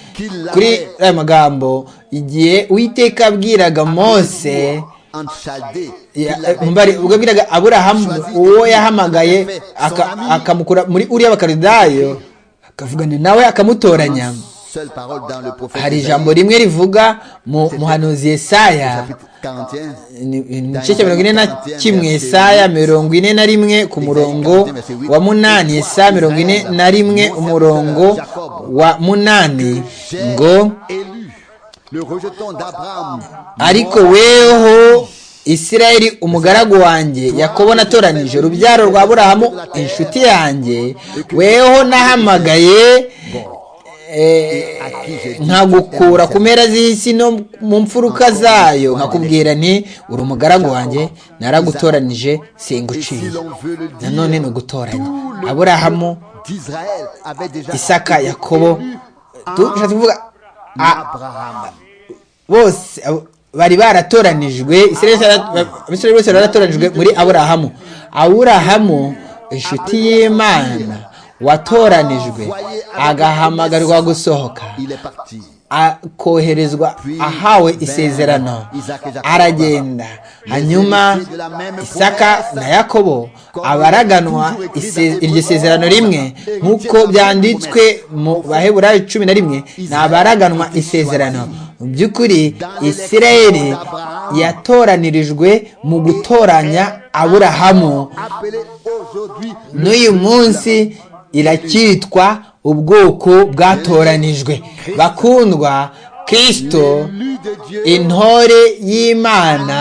kuri aya magambo igihe uwiteka abwiraga mose en Chaldée ya- il avait mbari ubwo abwiraga aburahamu uwo yahamagaye aka- akamukura muri uriya bakaridayo akavugana nawe akamutoranya seule parole dans le prophète hari Isaïe, ijambo rimwe rivuga mu muhanuzi Yesaya chapitre 41 ni- ni mu gice cya mirongo ine na kimwe Yesaya mirongo ine na rimwe ku murongo wa munani Yesaya mirongo ine na rimwe umurongo wa munani J'ai ngo élu le rejeton d'Abraham ariko weho isirayeli umugaragu wanjye yakobo natoranije urubyaro rwa burahamu inshuti yanjye weho nahamagaye eh, à qui j'ai dit nkagukura ku mpera z'isi no mu mfuruka zayo nkakubwira nti uri umugaragu wanjye naragutoranije et si singuciye l'on veut le nanone dire ni ugutoranya aburahamu d'Israël avait déjà isaka été yakobo élu tu- bishatse kuvuga a- Abraham bose abo- bari baratoranijwe Isirayeli yari- abisirayeli bose bari baratoranijwe muri aburahamu aburahamu inshuti y'imana watoranijwe agahamagarwa gusohoka il est parti akoherezwa ahawe isezerano aragenda hanyuma isaka na yakobo abaraganwa ise- iryo sezerano rimwe nk'uko byanditswe mu baheburayo cumi na rimwe ni abaraganwa isezerano mu by'ukuri isirayeli yatoranirijwe mu gutoranya aburahamu appelé aujourd'hui n'uyu munsi iracyitwa ubwoko bwatoranijwe bakundwa kirisito l'élu de Dieu intore y'imana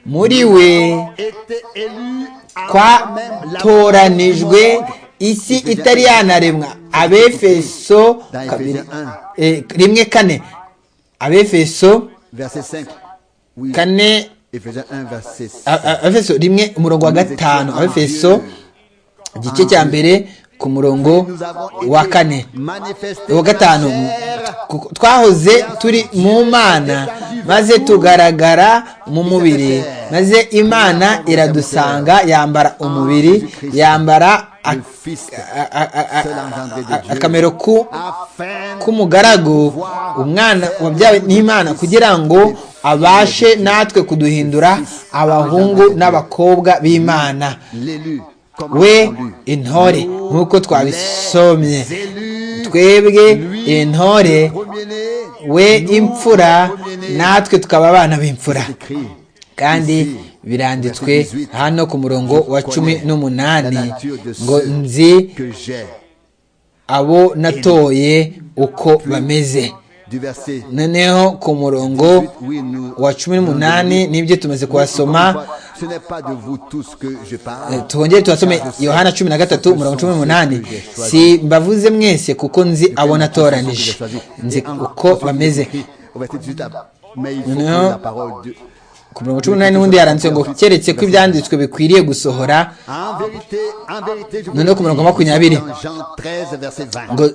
muri we était élu avant même la twatoranijwe isi itari yanaremwa abefeso kabiri eh, rimwe kane abefeso verset 5 oui kane Éphésiens 1 verset 6 a- a- abefeso rimwe umurongo wa gatanu abefeso igice cya mbere ku murongo nous avons wa kane manifesté uwa gatanu kuko twahoze turi mu mana maze tugaragara mu mubiri maze imana iradusanga yambara umubiri yambara ak- a- a- a- a- akamero ku afin k'umugaragu umwana wabyawe n'imana kugira ngo abashe natwe kuduhindura abahungu n'abakobwa b'imana l'élu comme on we lut. intore nk'uko twabisomye Les élus, twebwe lui, intore premier-né, we imfura natwe tukaba abana b'imfura kandi biranditswe hano ku murongo wa cumi n'umunani ngo nzi abo natoye uko bameze noneho ku murongo wa cumi n'umunani nibyo tumaze kuhasoma tuhongere tuhasome yohana cumi na gatatu umurongo cumi n'umunani si mbavuze mwese kuko nzi abo natoranije nzi uko bameze noneho ku mirongo cumi n'umunani n'ubundi yaranditse ngo keretse ko ibyanditswe bikwiriye gusohora noneho ku mirongo makumyabiri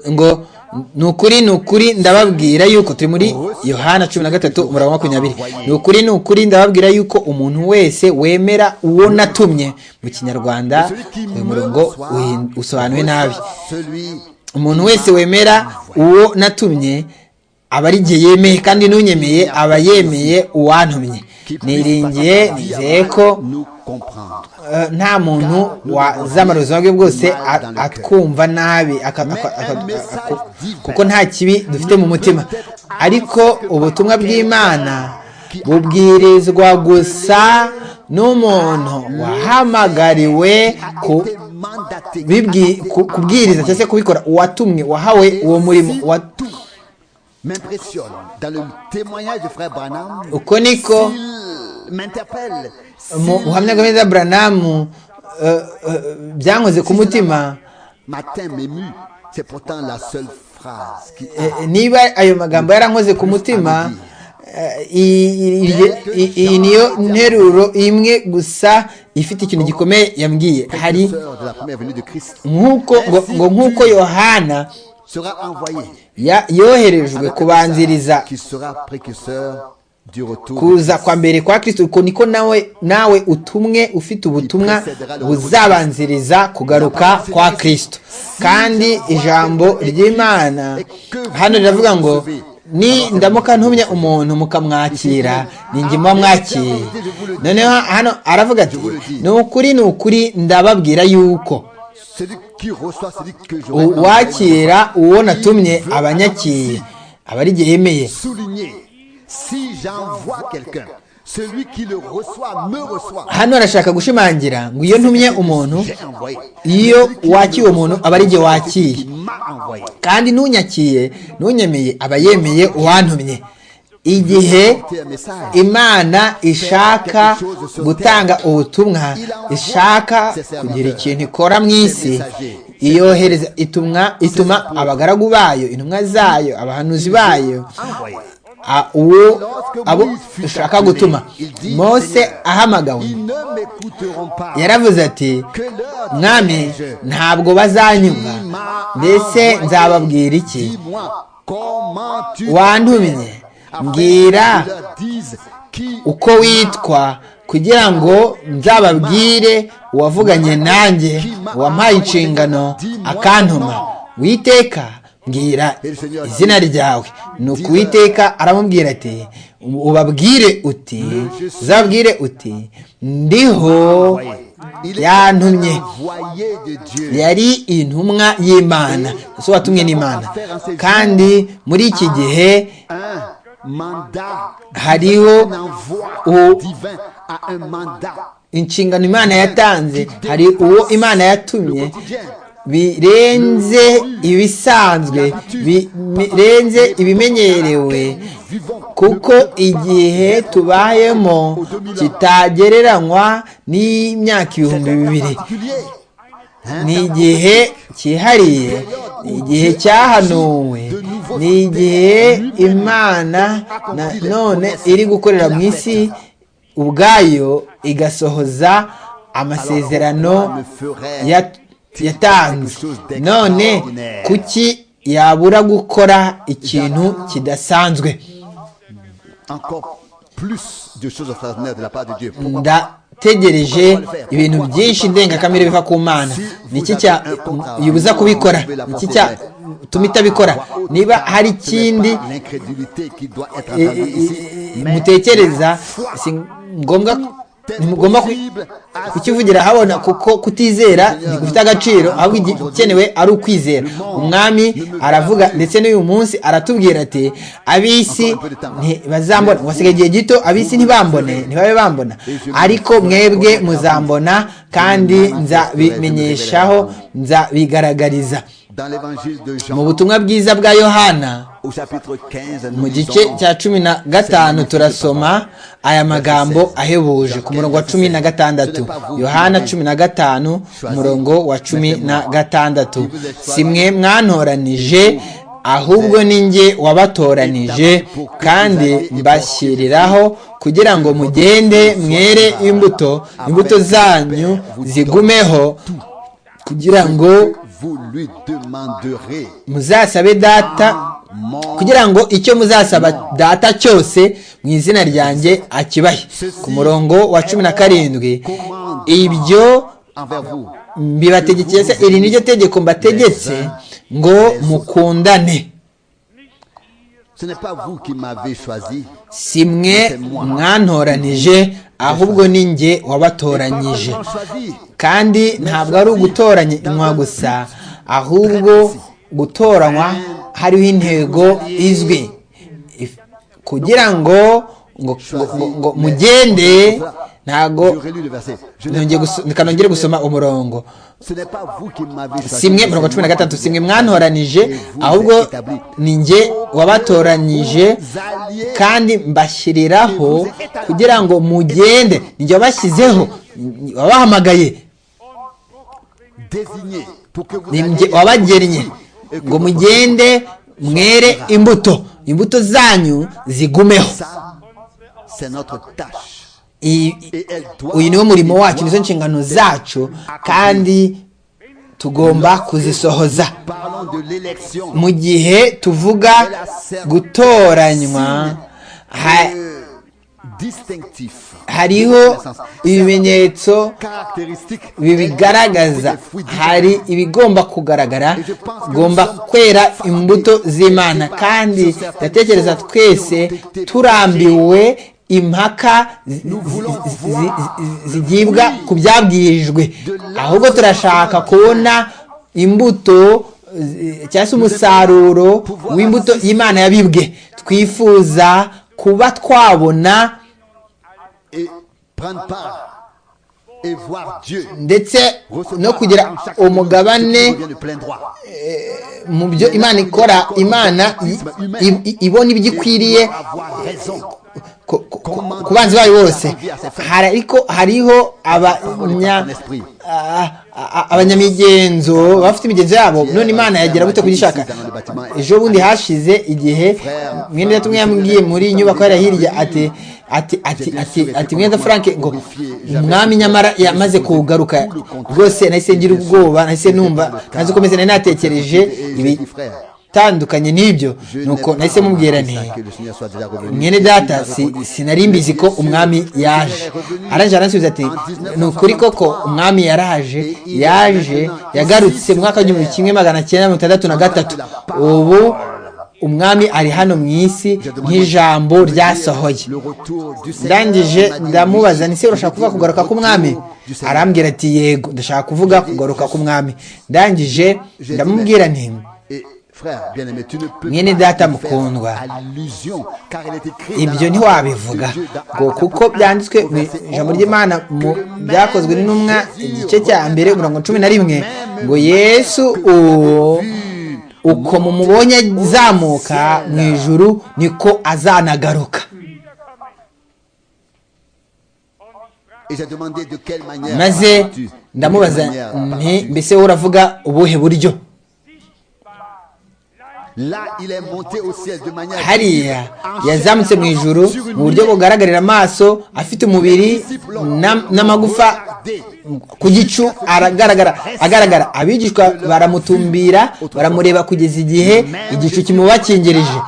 ngo ni ukuri ni ukuri ndababwira yuko turi muri yohana cumi na gatatu umurongo makumyabiri ni ukuri ni ukuri ndababwira yuko umuntu wese wemera uwo natumye mu kinyarwanda uyu murongo usobanuwe nabi umuntu wese wemera uwo natumye aba ari igihe yemeye kandi n'unyemeye aba yemeye uwantumye niringiye nizeye ko nta muntu wazamara ubuzima bwe bwose atwumva nabi kuko nta kibi dufite mu mutima ariko ubutumwa bw'imana bubwirizwa gusa n'umuntu wahamagariwe kubwiriza cyangwa se kubikora uwatumwe wahawe uwo murimo m'impressionne dans le témoignage de frère Branham. uko niko M'interpelle. mu buhamya bwa Branham byankoze ku mutima Matin m'ému. C'est pourtant la seule phrase qui. eh, niba ayo magambo yarankoze ku mutima eh, i- i- i- iyi niyo nteruro imwe gusa ifite ikintu gikomeye yambwiye hari Sœur de la première venue de Christ nk'uko ngo- ngo nk'uko yohana sera envoyé. ya- yoherejwe kubanziriza Qui sera précurseur du retour. de kuza kwa mbere kwa kristo uko niko nawe nawe utumwe ufite ubutumwa buzabanziriza kugaruka kwa kristo kandi ijambo ry'imana hano riravuga ngo ni ndamuka ntumye umuntu mukamwakira ni njye muba mwakiriye noneho hano aravuga ati ni ukuri ni ukuri ndababwira yuko Celui qui reçoit celui que je uwakira uwo natumye abanyakiye aba ari igihe yemeye souligner. Si j'envoie quelqu'un, celui qui le reçoit me reçoit. hano arashaka gushimangira ngo iyo ntumye umuntu J'ai envoyé. iyo Celui qui wakiye me umuntu reçoit, aba ari igihe celui wakiye qui m'a envoyé. kandi n'unyakiye n'unyemeye aba yemeye uwantumye igihe imana ishaka gutanga ubutumwa ishaka kugira ikintu ikora mu isi iyohereza itumwa ituma abagaragu bayo intumwa zayo abahanuzi bayo Envoyé. a- uwo abo ishaka gutuma mose ahamagawe Ils ne m'écouteront pas. yaravuze ati Que leur mwami dirai-je ntabwo bazanyumva mbese nzababwira iki Dis-moi, comment tu wantumye Après, mbwira ils leur disent qui uko witwa kugira ngo nzababwire uwavuganye nanjye wampaye inshingano akantuma witeka mbwira izina ryawe ni ukuwiteka aramubwira ati ubabwire uti uzababwire uti ndiho yantumye voyait de Dieu. yari intumwa y'imana gusa watumwe n'imana kandi muri iki gihe Un mandat. hariho Un envoi uwo divin à un mandat. inshingano imana yatanze hari uwo imana yatumye birenze ibisanzwe bi- birenze ibimenyerewe kuko igihe tubayemo kitagereranywa n'imyaka ibihumbi bibiri Particulier. ni igihe cyihariye ni igihe cyahanuwe ni igihe imana na- none iri gukorera mu isi ubwayo igasohoza amasezerano ya- yatanze none kuki yabura gukora ikintu kidasanzwe Encore plus de choses extraordinaires de la part de Dieu. Pourquoi ndategereje ibintu byinshi ndengakamere biva ku mana niki yubuza kubikora niki cyatuma itabikora niba hari ikindi L'incrédulité qui doit être eh, entendue eh, ici. eh, mutekereza si ngombwa ntimugomba kukivugira ahabona kuko kutizera ntigufite agaciro ahubwo igikenewe ari ukwizera umwami aravuga ndetse n'uyu munsi aratubwira ati ab'isi ntibazambona wasigaye igihe gito ab'isi ntibambone ntibabe bambona ariko mwebwe muzambona kandi nzabimenyeshaho nzabigaragariza mu butumwa bwiza bwa yohana mu gice cya cumi na gatanu turasoma aya magambo ahebuje ku murongo wa cumi na gatandatu yohana cumi na gatanu umurongo wa cumi na gatandatu si mwe mwantoranije ahubwo ni njye wabatoranije kandi mbashyiriraho kugira ngo mugende mwere imbuto imbuto zanyu zigumeho kugira ngo muzasabe data kugira ngo icyo muzasaba data cyose mu izina ryanjye akibahe ku murongo wa cumi na karindwi ibyo mbibategekeye se iri ni ryo tegeko mbategetse ngo mukundane si mwe mwantoranije ahubwo ni njye wabatoranyije kandi ntabwo ari ugutoranywa gusa ahubwo gutoranywa hariho intego izwi kugira ngo ngo mugende ntago nongere gusoma umurongo simwe mirongo cumi na gatatu simwe mwantoranije ahubwo ni njye wabatoranyije kandi mbashyiriraho kugira ngo mugende njye wabashyizeho wabahamagaye wabagennye ngo mugende mwere imbuto imbuto zanyu zigumeho uyu niwo murimo wacu nizo nshingano zacu kandi tugomba kuzisohoza mu gihe tuvuga gutoranywa hariho ibimenyetso bibigaragaza hari ibigomba kugaragara ugomba kwera imbuto z'imana kandi ndatekereza twese turambiwe impaka zigibwa ku byabwirijwe ahubwo turashaka kubona imbuto cyangwa se umusaruro w'imbuto y'imana yabibwe twifuza kuba twabona ndetse no kugira umugabane mu byo imana ikora imana ibona ibyo ikwiriye ku banzi bayo bose ariko hariho abanyamigenzo bafite imigenzo yabo none imana yagira gute kugishaka ejo bundi hashize igihe mwenda yatumwe yambwiye muri inyubako yari hirya ati ati ati ati ati mwenda frank ngo umwami nyamara yamaze kugaruka rwose nahise ngira ubwoba nahise numva ntazi uko meze nari natekereje ibitandukanye n'ibyo nuko nahise mubwira nti mwene data sinari mbizi ko umwami yaje araje aransubiza ati ni ukuri koko umwami yaraje yaje yagarutse mu mwaka w'igihumbi kimwe magana cyenda mirongo itandatu na gatatu ubu umwami ari hano mu isi nk'ijambo ryasohoye ndangije ndamubaza ni se urashaka kuvuga kugaruka k'umwami arambwira ati yego ndashaka kuvuga kugaruka k'umwami ndangije ndamubwira nti mwene data mukundwa ibyo ntiwabivuga ngo kuko byanditswe mu ijambo ry'imana byakozwe n'intumwa igice cya mbere mirongo cumi na rimwe ngo yesu uwo uko mumubonye azamuka mu ijuru niko azanagaruka maze ndamubaza nti mbese wowe uravuga ubuhe buryo hariya yazamutse mu ijuru mu buryo bugaragarira amaso afite umubiri n'amagufa ku gicu aragaragara agaragara abigishwa baramutumbira baramureba kugeza igihe igicu kimubakingirije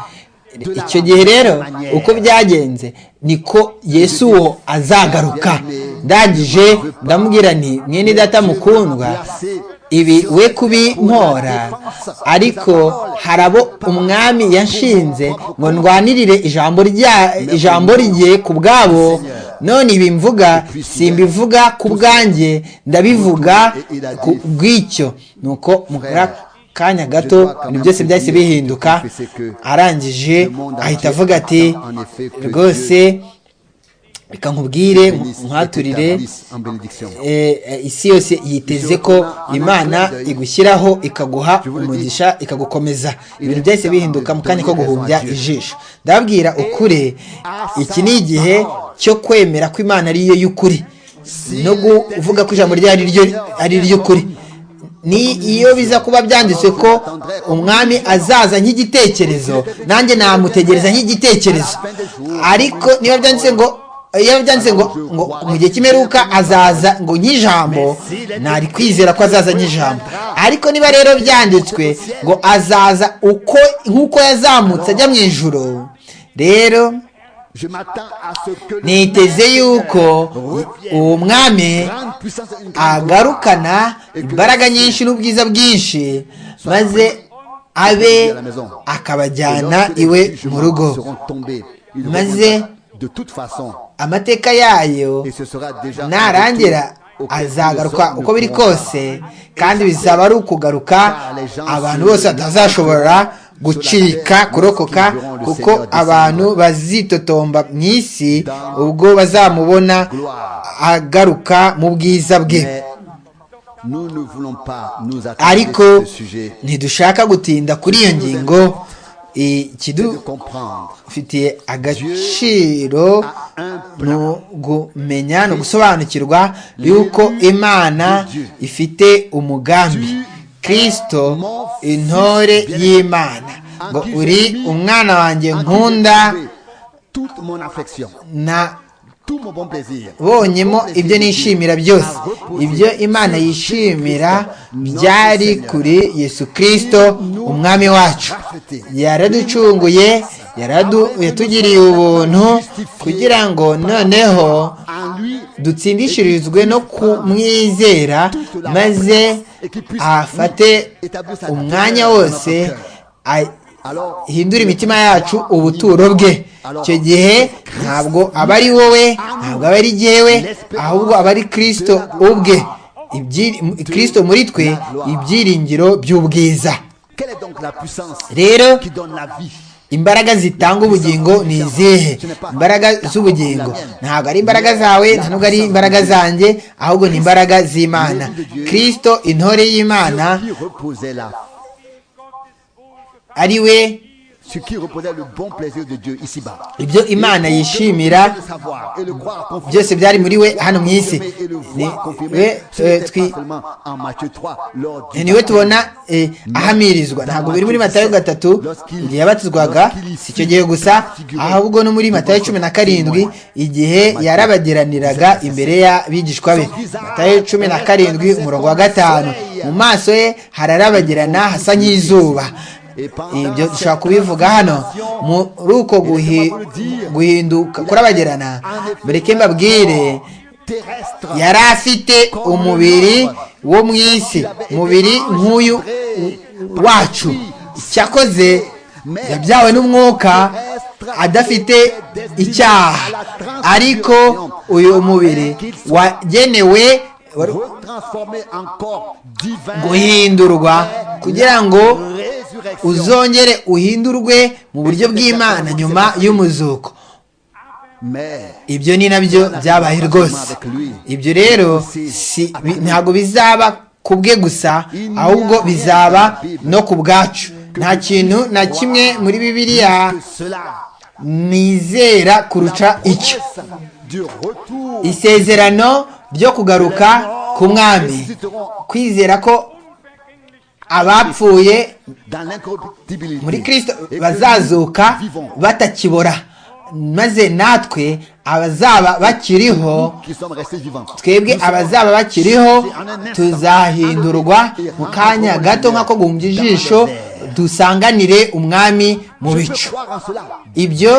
icyo gihe rero uko byagenze niko yesu uwo azagaruka ndangije ndamubwira nti mwene data mukundwa ibi we kubinkora ariko hari abo umwami yashinze ngo ndwanirire ijambo rye ku bwabo none ibi mvuga simbivuga ku bwanjye ndabivuga ku bw'icyo nuko muri kanya gato ni byose byahise bihinduka arangije ahita avuga ati rwose reka nkubwire nkwaturire isi yose yiteze ko imana igushyiraho ikaguha umugisha ikagukomeza ibintu byahise bihinduka mu kanya ko guhumbya ijisho ndababwira ukure iki ni igihe cyo kwemera ko imana ariyo y'ukuri no kuvuga ko ijambo ryayo ari iry'ukuri ni iyo biza kuba byanditswe ko umwami azaza nk'igitekerezo nanjye namutegereza nk'igitekerezo ariko niba byanditse ngo iyo byanditse ngo ngo mu gihe cy'imperuka azaza ngo nk'ijambo ntari kwizera ko azaza nk'ijambo ariko niba rero byanditswe ngo azaza uko nk'uko yazamutse ajya mu ijoro rero niteze yuko uwo mwami agarukana imbaraga nyinshi n'ubwiza bwinshi maze abe akabajyana iwe mu rugo maze amateka yayo narangira azagaruka uko biri kose kandi bizaba ari ukugaruka abantu bose batazashobora gucika kurokoka kuko abantu bazitotomba mu isi ubwo bazamubona agaruka mu bwiza bwe ariko ntidushaka gutinda kuri iyo ngingo ikidufitiye agaciro ni ugumenya ni ugusobanukirwa yuko imana ifite umugambi kirisito intore y'imana ngo uri umwana wanjye nkunda na bonyemo ibyo nishimira byose ibyo imana yishimira byari kuri yesu kirisito umwami wacu yaraducunguye yatugiriye ubuntu kugira ngo noneho dutsindishirizwe no kumwizera maze afate umwanya wose hindura imitima yacu ubuturo bwe icyo gihe ntabwo aba ari wowe ntabwo aba ari jyewe ahubwo aba ari kirisito ubwe kirisito muri twe ibyiringiro by'ubwiza rero imbaraga zitanga ubugingo ni izihe imbaraga z'ubugingo ntabwo ari imbaraga zawe nta nubwo ari imbaraga zanjye ahubwo ni imbaraga z'imana kirisito intore y'imana ari we ibyo imana yishimira byose byari muri we hano mu isi ni we tubona ahamirizwa ntabwo biri muri matayo gatatu igihe yabatizwaga si icyo gihe gusa ahubwo no muri matayo cumi na karindwi igihe yarabageraniraga imbere y'abigishwa be matayo cumi na karindwi umurongo wa gatanu mu maso ye hararabagirana hasa nk'izuba ibyo dushobora kubivuga hano muri uko guhinduka kurabagerana mureke mbabwire yari afite umubiri wo mu isi umubiri nk'uyu wacu cyakoze yabyawe n'umwuka adafite icyaha ariko uyu mubiri wagenewe guhindurwa kugira ngo uzongere uhindurwe mu buryo bw'imana nyuma y'umuzuko ibyo ni nabyo byabaye rwose ibyo rero ntabwo bizaba ku bwe gusa ahubwo bizaba no ku bwacu nta kintu na kimwe muri bibiliya nizera kuruca icyo isezerano ryo kugaruka ku mwami kwizera ko abapfuye muri kirisito bazazuka batakibora maze natwe abazaba bakiriho twebwe abazaba bakiriho tuzahindurwa mu kanya gato nk'ako guhumbya ijisho dusanganire umwami mu bicu ibyo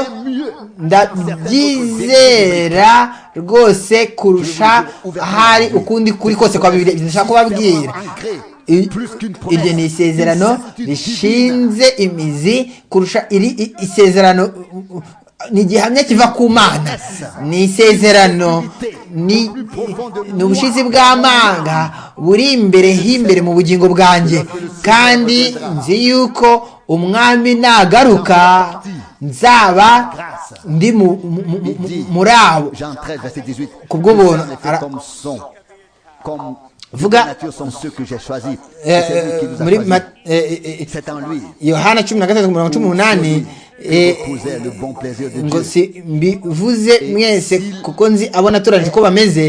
ndabyizera rwose kurusha ahari ukundi kuri kose kwa bibiri ndashaka kubabwira iryo ni isezerano rishinze imizi kurusha iri isezerano ni igihamya kiva ku mana ni isezerano ni ni ubushizi bw'amanga buri imbere h'imbere mu bugingo bwanjye kandi nzi yuko umwami nagaruka nzaba ndi mu- mu- mu- mu- mu- muri abo Jean 13, verset 18. Kubw'ubuntu. Les hommes Ara- étaient comme sont. Comme Vuga- les natures sont ceux que j'ai choisis. Eh, Et c'est lui qui nous a muri choisis. Ma- eh, eh, eh, C'est en lui. yohana cumi na gatatu ku murongo cumi n'umunani Il eh, reposait le bon plaisir de ngo Dieu. si mbivuze mwese kuko nzi abo natoranije uko bameze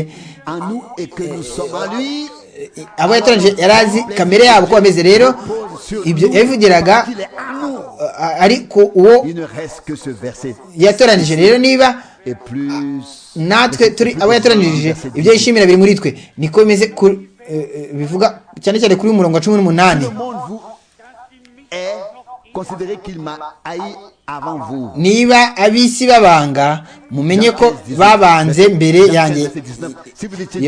En nous et que nous sommes en lui. abo yatoranije yari azi kamere yabo uko bameze rero ibyo yabivugiraga Il est en nous. eh, ari ku uwo Il ne reste que ce verset. yatoranije rero niba Et plus. natwe turi plus abo yatoranije verset ibyo 18. yishimira biri muri twe niko bimeze ku- eh, eh, bivuga cyane cyane kuri uyu murongo wa cumi n'umunani Tout le monde vous est considéré qu'il m'a haï avant vous. niba ab'isi babanga mumenye ko babanze mbere yanjye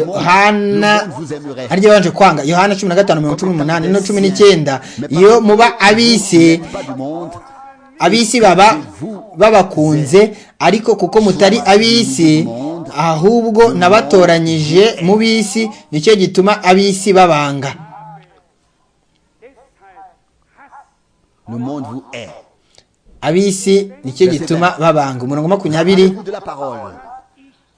yohana harya babanje kwanga yohana cumi na gatanu mirongo cumi n'umunani no cumi n'icyenda iyo muba ab'isi ab'isi baba babakunze ariko kuko mutari ab'isi ahubwo nabatoranyije mu b'isi nicyo gituma ab'isi babanga Le monde vous est. ab'isi nicyo gituma babanga umurongo wa makumyabiri Rappelez-vous de la parole.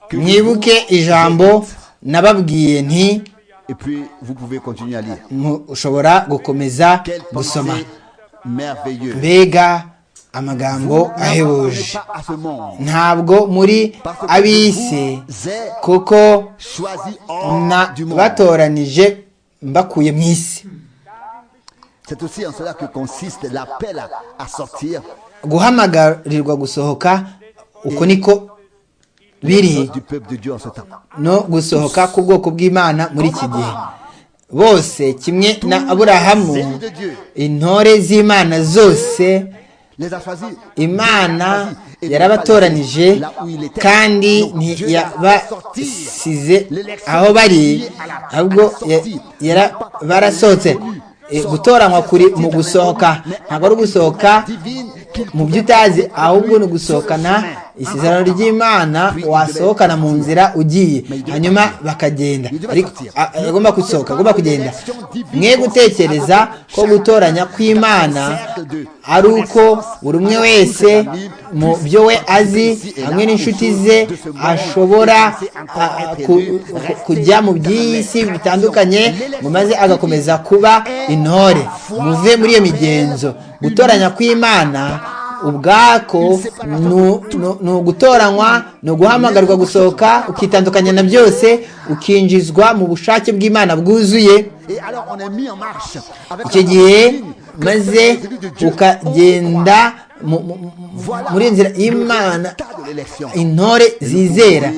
Que mwibuke ijambo nababwiye nti Et puis, vous pouvez continuer à lire. mu- ushobora gukomeza Quelle gusoma pensée merveilleuse. mbega amagambo ahebuje N'appartenez pas à ce monde. ntabwo muri Parce que ab'isi vous êtes kuko choisi hors du monde. nabatoranije mbakuye mu isi C'est aussi en cela que consiste l'appel à, à sortir guhamagarirwa gusohoka uko niko biri du peuple de Dieu en ce temps. no gusohoka k'ubwoko bw'imana muri iki gihe bose kimwe na aburahamu intore z'imana zose Les a choisis. imana yarabatoranije kandi ntiyabasize aho bari ahubwo ya- yara- barasohotse E, gutoranywa kuri mu gusohoka ntabwo ari ugusohoka mu byo utazi ahubwo ni ugusohokana isezerano ry'imana wasohokana mu nzira ugiye hanyuma bakagenda ariko a- agomba gusohoka agomba kugenda mwe gutekereza ko gutoranya kw'imana ari uko buri umwe wese mu byo we azi hamwe n'inshuti ze ashobora a- a- ku- ku- kujya mu by'iyi si bitandukanye ngo maze agakomeza kuba intore muve muri iyo migenzo gutoranya kw'imana ubwako nu- nu- ni ugutoranywa ni uguhamagarwa gusohoka ukitandukanya na byose ukinjizwa mu bushake bw'imana bwuzuye Et alors on est mis en marche. avec icyo la gihe doctrine que maze celui de Dieu ukagenda mu- mu- mu- muri iyo nzira y'imana tas de l'élection. intore zizera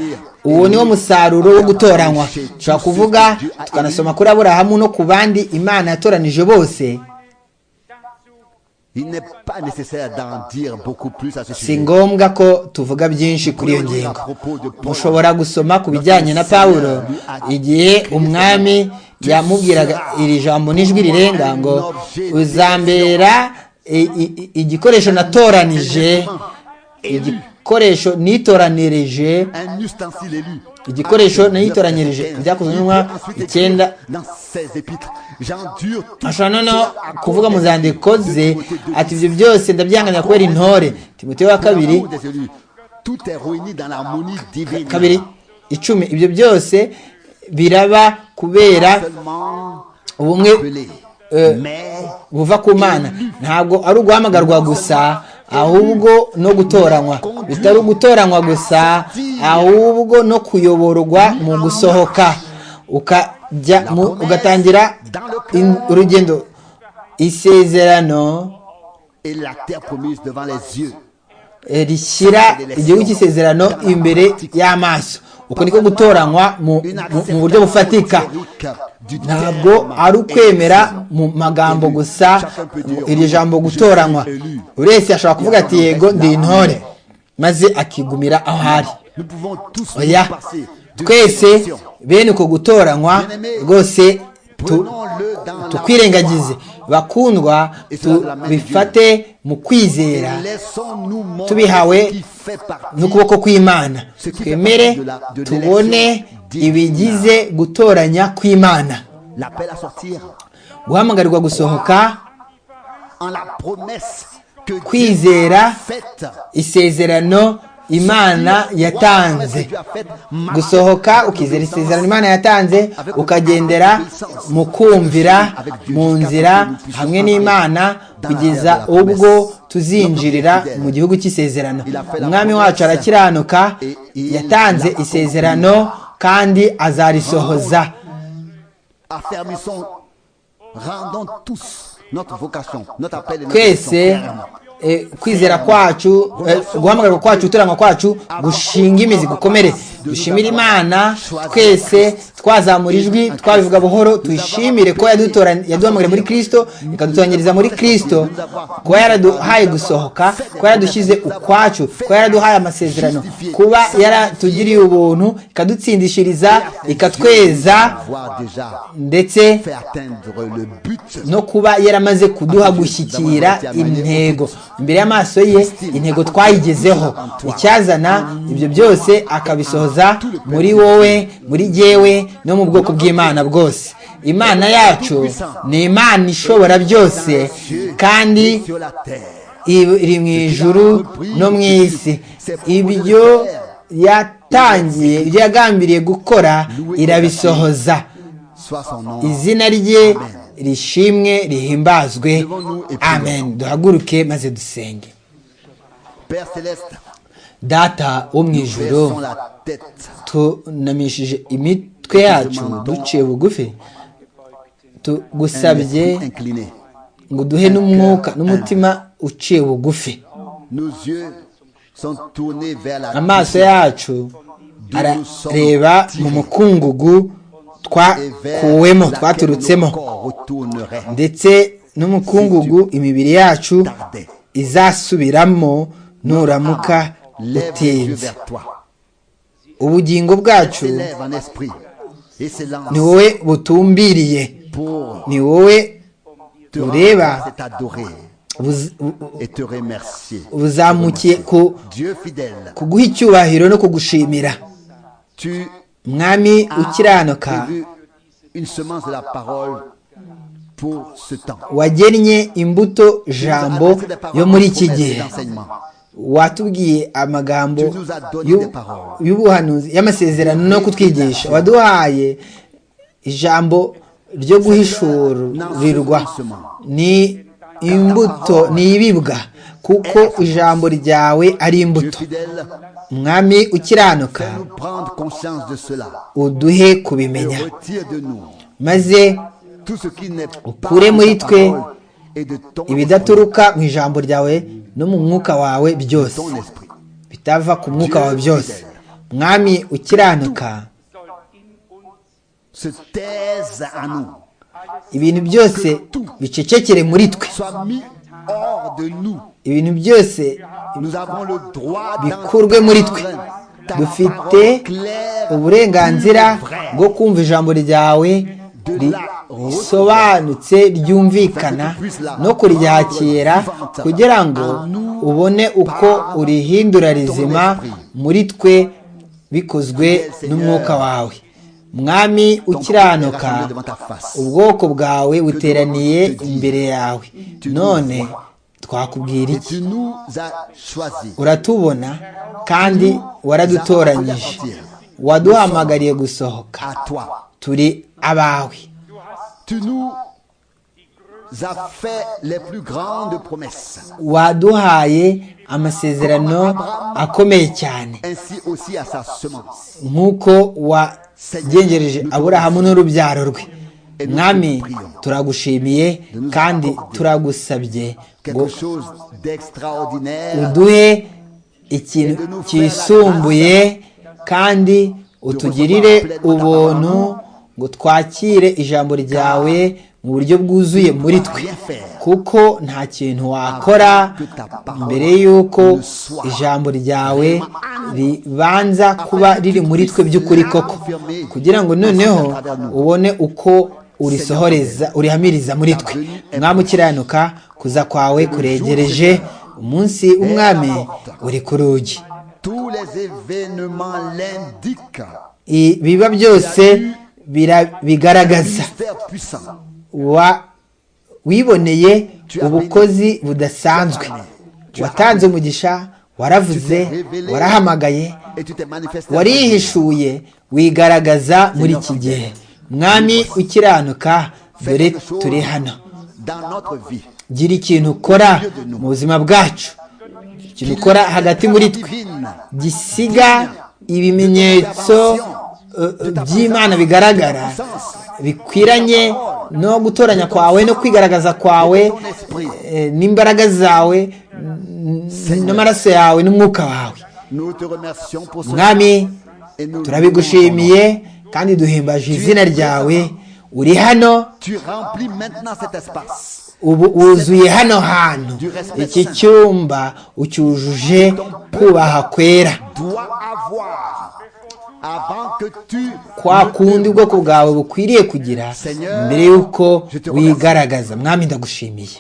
uwo niwo musaruro wo gutoranywa dushobora kuvuga tukanasoma kuri aburahamu no ku bandi imana yatoranije bose Il n'est pas nécessaire d'en dire beaucoup plus à ce si sujet. ngombwa ko tuvuga byinshi kuri iyo ngingo mushobora gusoma ku bijyanye na pawulo igihe umwami yamubwiraga iri jambo n'ijwi rirenga ngo uzambera i- i- i- igikoresho natoranije igikoresho nitoranirije Un ustensile élu. Igikoresho nayitoranyirije, byakozwe n'intumwa icyenda. Dans ses épîtres, j'endure tout ashobora noneho cela à cause kuvuga mu des zandiko épreuves de ze Timothée deux ati dix. ibyo byose ndabyanganira kubera intore timoteyo wa Pour l'amour kabiri des élus, Tout est réuni dans l'harmonie divine. kabiri icumi ibyo byose biraba kubera Seulement ubumwe appelé. euh, Mais buva ku mana ntabwo ari uguhamagarwa gusa ahubwo no gutoranywa bitari ugutoranywa gusa ahubwo no kuyoborwa mu gusohoka ukajya mu- ugatangira in- urugendo isezerano et la terre promise devant les yeux. eh, rishyira igihugu cy'isezerano imbere y'amaso uko niko gutoranywa mu Une mu- mu buryo bufatika acceptation du ntabwo terme ari ukwemera exact. mu magambo gusa Chacun peut dire, iri jambo gutoranywa Je suis élu. buri wese ashobora kuvuga ati yego ndi intore maze akigumira aho ari Nous pouvons tous nous oya passer de cette twese élection. bene uko gutoranywa rwose tu- Prenons-le dans la tukwirengagize bakundwa tubifate mu kwizera tubihawe n'ukuboko kw'imana twemere tubone ibigize gutoranya kw'imana L'appel à sortir guhamagarwa gusohoka en la promesse que Dieu Kwizera. a faite. isezerano imana yatanze Dieu a faite gusohoka ukizera isezerano imana yatanze ukagendera mu kumvira mu nzira hamwe n'imana kugeza ubwo tuzinjirira mu gihugu cy'isezerano umwami wacu arakiranuka yatanze isezerano kandi azarisohoza affermissons Rendons tous notre vocation, notre appel et notre twese mission ferme. eh, kwizera kwacu eh, guhamagarwa kwacu gutoranywa kwacu gushinga imizi gukomere dushimire imana twese twazamura ijwi twabivuga buhoro tuyishimire ko yadutora- yaduhamagariye muri kristo ikadutoranyiriza muri kristo kuba yaraduhaye gusohoka kuba yaradushyize ukwacu kuba yaraduhaye amasezerano kuba yaratugiriye ubuntu ikadutsindishiriza ikatweza Avoir déjà ndetse fait atteindre le but. no kuba yaramaze kuduha gushyikira intego imbere y'amaso ye intego twayigezeho icyazana ibyo byose akabisohoza muri wowe muri jyewe no mu bwoko bw'imana bwose imana yacu ni imana ishobora byose kandi sur la terre. iri mu ijuru no mu isi ibyo yatangiye ibyo yagambiriye gukora irabisohoza Soit son nom. izina rye rishimwe rihimbazwe amen duhaguruke maze dusenge Père céleste, data wo mu versons ijoro la tête. tunamishije imitwe yacu duciye bugufi tugusabye Esprit incliné. ngo duhe n'umwuka n'umutima uciye bugufi Nos yeux sont tournés vers la amaso yacu arareba mu mukungugu et vers twakuwemo laquelle twaturutsemo nos corps retourneraient. ndetse n'umukungugu imibiri yacu Tardez. izasubiramo nuramuka Lève les yeux utinze vers toi. ubugingo bwacu S'élève en esprit et s'élance ni wowe butumbiriye pour ni wowe te ureba rendre, t'adorer buz- bu- et te remercier. buzamukiye ku- Dieu fidèle, kuguha icyubahiro no kugushimira tu mwami as ukiranuka prévu une semence de la parole pour ce temps. wagennye imbuto jambo Jambo yo muri iki gihe watubwiye amagambo y'u- y'ubuhanuzi y'amasezerano no kutwigisha waduhaye ijambo ryo guhishurirwa ni imbuto ni ibibwa kuko ijambo ryawe ari Dieu imbuto fidèle, mwami ukiranuka nous prendre conscience de cela uduhe et kubimenya retire de nous maze tout ce qui n'est pas Ukure muri de ta parole twe et de ton esprit. ibidaturuka mu ijambo ryawe no mu mwuka wawe byose Ton esprit. bitava ku mwuka wawe byose mwami ukiranuka se taise à nous, ibintu byose bicecekere muri twe soit mis hors de nous. ibintu byose Nous avons le droit bikurwe muri twe dufite uburenganzira bwo kumva ijambo ryawe risobanutse ryumvikana no kuryakira kugira ngo ubone uko urihindura rizima muri twe bikozwe n'umwuka wawe mwami ukiranuka ubwoko bwawe buteraniye imbere yawe none twakubwira Et iki tu nous as choisis. uratubona kandi waradutoranyije waduhamagariye gusohoka À toi. turi abawe Tu nous as fait les plus grandes promesses. waduhaye amasezerano akomeye cyane Ainsi aussi à sa semence. nk'uko wagengereje aburahamu n'urubyaro rwe mwami turagushimiye kandi turagusabye ngo Quelque chose d'extraordinaire. uduhe ikintu cyisumbuye kandi utugirire ubuntu ngo twakire ijambo ryawe mu buryo bwuzuye muri twe kuko nta kintu wakora mbere y'uko ijambo ryawe ribanza kuba riri muri twe by'ukuri koko kugira ngo noneho ubone uko urisohoreza urihamiriza muri twe umwami ukiranuka kuza kwawe kuregereje umunsi w'umwami uri ku rugi Tous les événements l'indiquent. ibiba byose bira- bigaragaza Mystère puissant. wa wiboneye ubukozi budasanzwe watanze umugisha waravuze warahamagaye Et tu t'es manifesté. warihishuye wigaragaza muri iki gihe mwami ukiranuka dore turi hano Dans notre vie. gira ikintu ukora mu buzima bwacu ikintu ukora hagati muri twe Divine. gisiga ibimenyetso eh, eh, by'imana bigaragara bikwiranye no gutoranya kwawe no kwigaragaza kwawe eh, n'imbaraga zawe n- n'amaraso yawe n'umwuka wawe Nous te remercions pour ce mwami et nous turabigushimiye kandi duhimbaje izina ryawe uri hano Tu remplis maintenant cet espace. ubu wuzuye hano hantu iki cyumba ucyujuje kubaha kwera Doit avoir avant que tu kwa kundi ubwoko bwawe bukwiriye kugira mbere y'uko wigaragaza mwami ndagushimiye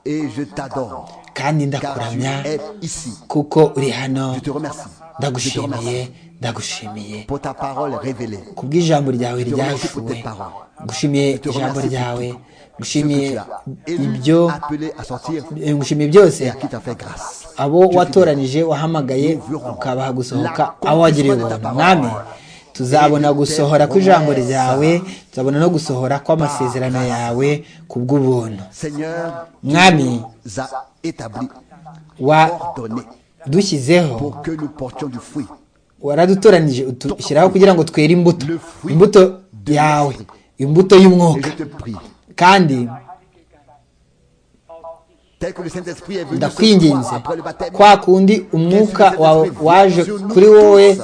et je t'adore car tu kandi ndakuramya es ici. kuko uri hano Je te remercie. Je te ndagushimiye remercie ndagushimiye pour ta parole révélée. kubw'ijambo ryawe ryahishuwe remercie pour tes paroles. gushimiye Je te ijambo remercie ryawe pour tout. gushimiye Ce que tu as élu, ibyo appelé à sortir eh, gushimiye byose et à qui t'a fait grâce. abo watoranije wahamagaye ukabaha gusohoka abo wagiriye ubuntu mwami tuzabona gusohora kw'ijambo ryawe tuzabona no gusohora kw'amasezerano yawe kubw'ubuntu Seigneur, mwami nous a établi, wa ordonné dushyizeho pour que nous portions du fruit. waradutoranije utushyiraho kugira ngo twere imbuto imbuto yawe imbuto Et y'umwuka je te prie, kandi tel que le Saint-Esprit est venu ce soir ndakwinginze après le baptême, kwa kundi umwuka wawe waje kuri wowe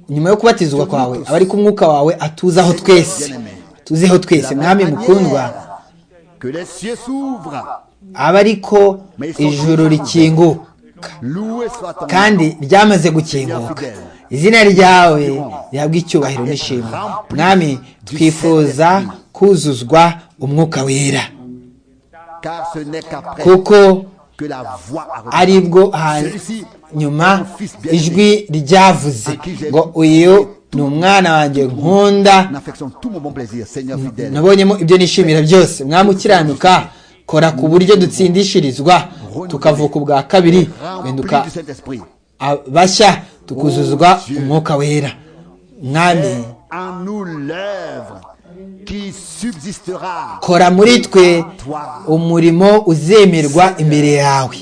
nyuma yo kubatizwa kwawe aba ariko umwuka wawe atuzaho twese atuzeho twese mwami mukundwa que les cieux s'ouvrent. aba ariko ijuru rikinguka Loué soit ton kandi ryamaze gukinguka izina ryawe rihabwa icyubahiro n'ishimwe mwami twifuza kuzuzwa umwuka wera nom, car ce n'est qu'après kuko que la voix a reçu. aribwo hanyuma ijwi ryavuze ngo uyu ni umwana wanjye nkunda En affection, tout mon bon plaisir, Seigneur fidèle. nabonyemo ibyo nishimira byose mwami ukiranuka kora ku buryo dutsindishirizwa tukavuka ubwa kabiri Remplis guhinduka du Saint-Esprit. bashya tukuzuzwa umwuka wera mwami En nous l'œuvre qui subsistera. kora muri twe umurimo uzemerwa imbere yawe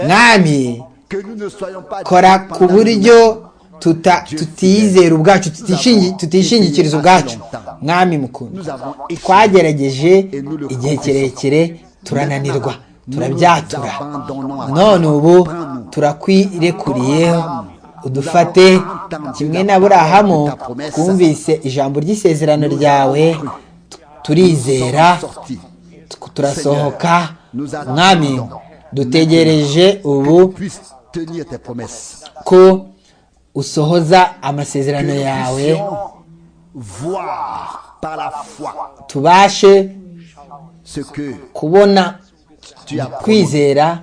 mwami Que nous ne soyons pas kora ku dépendants buryo tuta- tutiyizera ubwacu tutishingi- tutishingikiriza ubwacu mwami mukuru twagerageje igihe kirekire turananirwa turabyatura none ubu turakwirekuriyeho udufate kimwe na burahamu twumvise ijambo ry'isezerano ryawe tu- turizera tu- turasohoka mwami dutegereje ubu Que tu puisses tenir tes promesses. ko usohoza amasezerano yawe Voir par la foi tubashe ce que kubona tu as promis. kwizera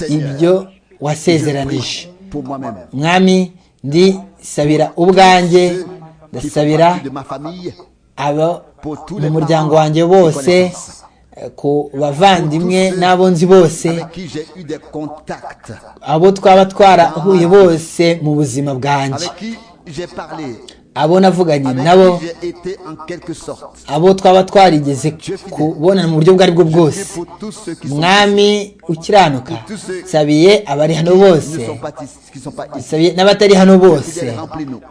ibyo wasezeranije pour moi-même. mwami ndisabira ubwanjge Qui font ndasabira partie de ma famille, abo pour tous mu les muryango parents wanjye qui bose connaissent. eh, ku bavandimwe Pour tous ceux n'abo nzi bose avec qui j'ai eu des contacts, abo twaba twarahuye bose mu buzima bwanjye avec qui j'ai parlé, abo navuganye avec nabo qui j'ai été en quelque sorte. abo twaba twarigeze kubonana mu buryo ubwo aribwo Et bwose pour tous ceux qui sont, mwami ukiranuka sabiye abari hano qui bose ne sont pas, ici- qui ne sont pas ici. Sabi- n'abatari hano bose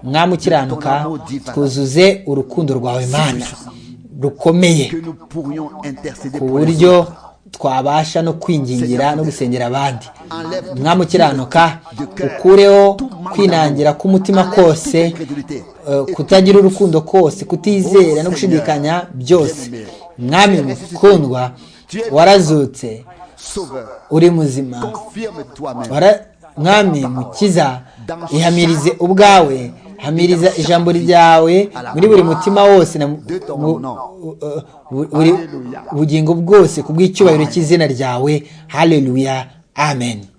mwami ukiranuka twuzuze urukundo rwawe mana rukomeye que nous pourrions intercéder ku pour les buryo autres. twabasha no kwingingira no gusengera abandi Enlève mwami ukiranuka de cœur, ukureho tout manque kwinangira d'amour. k'umutima Enlève kose toute incrédulité. eh, kutagira urukundo kose kutizera no gushidikanya byose mwami mukundwa warazutse Sauveur, uri muzima confirme toi-même Bara- mwami mukiza ihamirize ubwawe hamiriza ijambo ryawe muri buri mutima wose na mu- mu- bu- buri bugingo bwose ku bw'icyubahiro cy'izina ryawe haleluya amen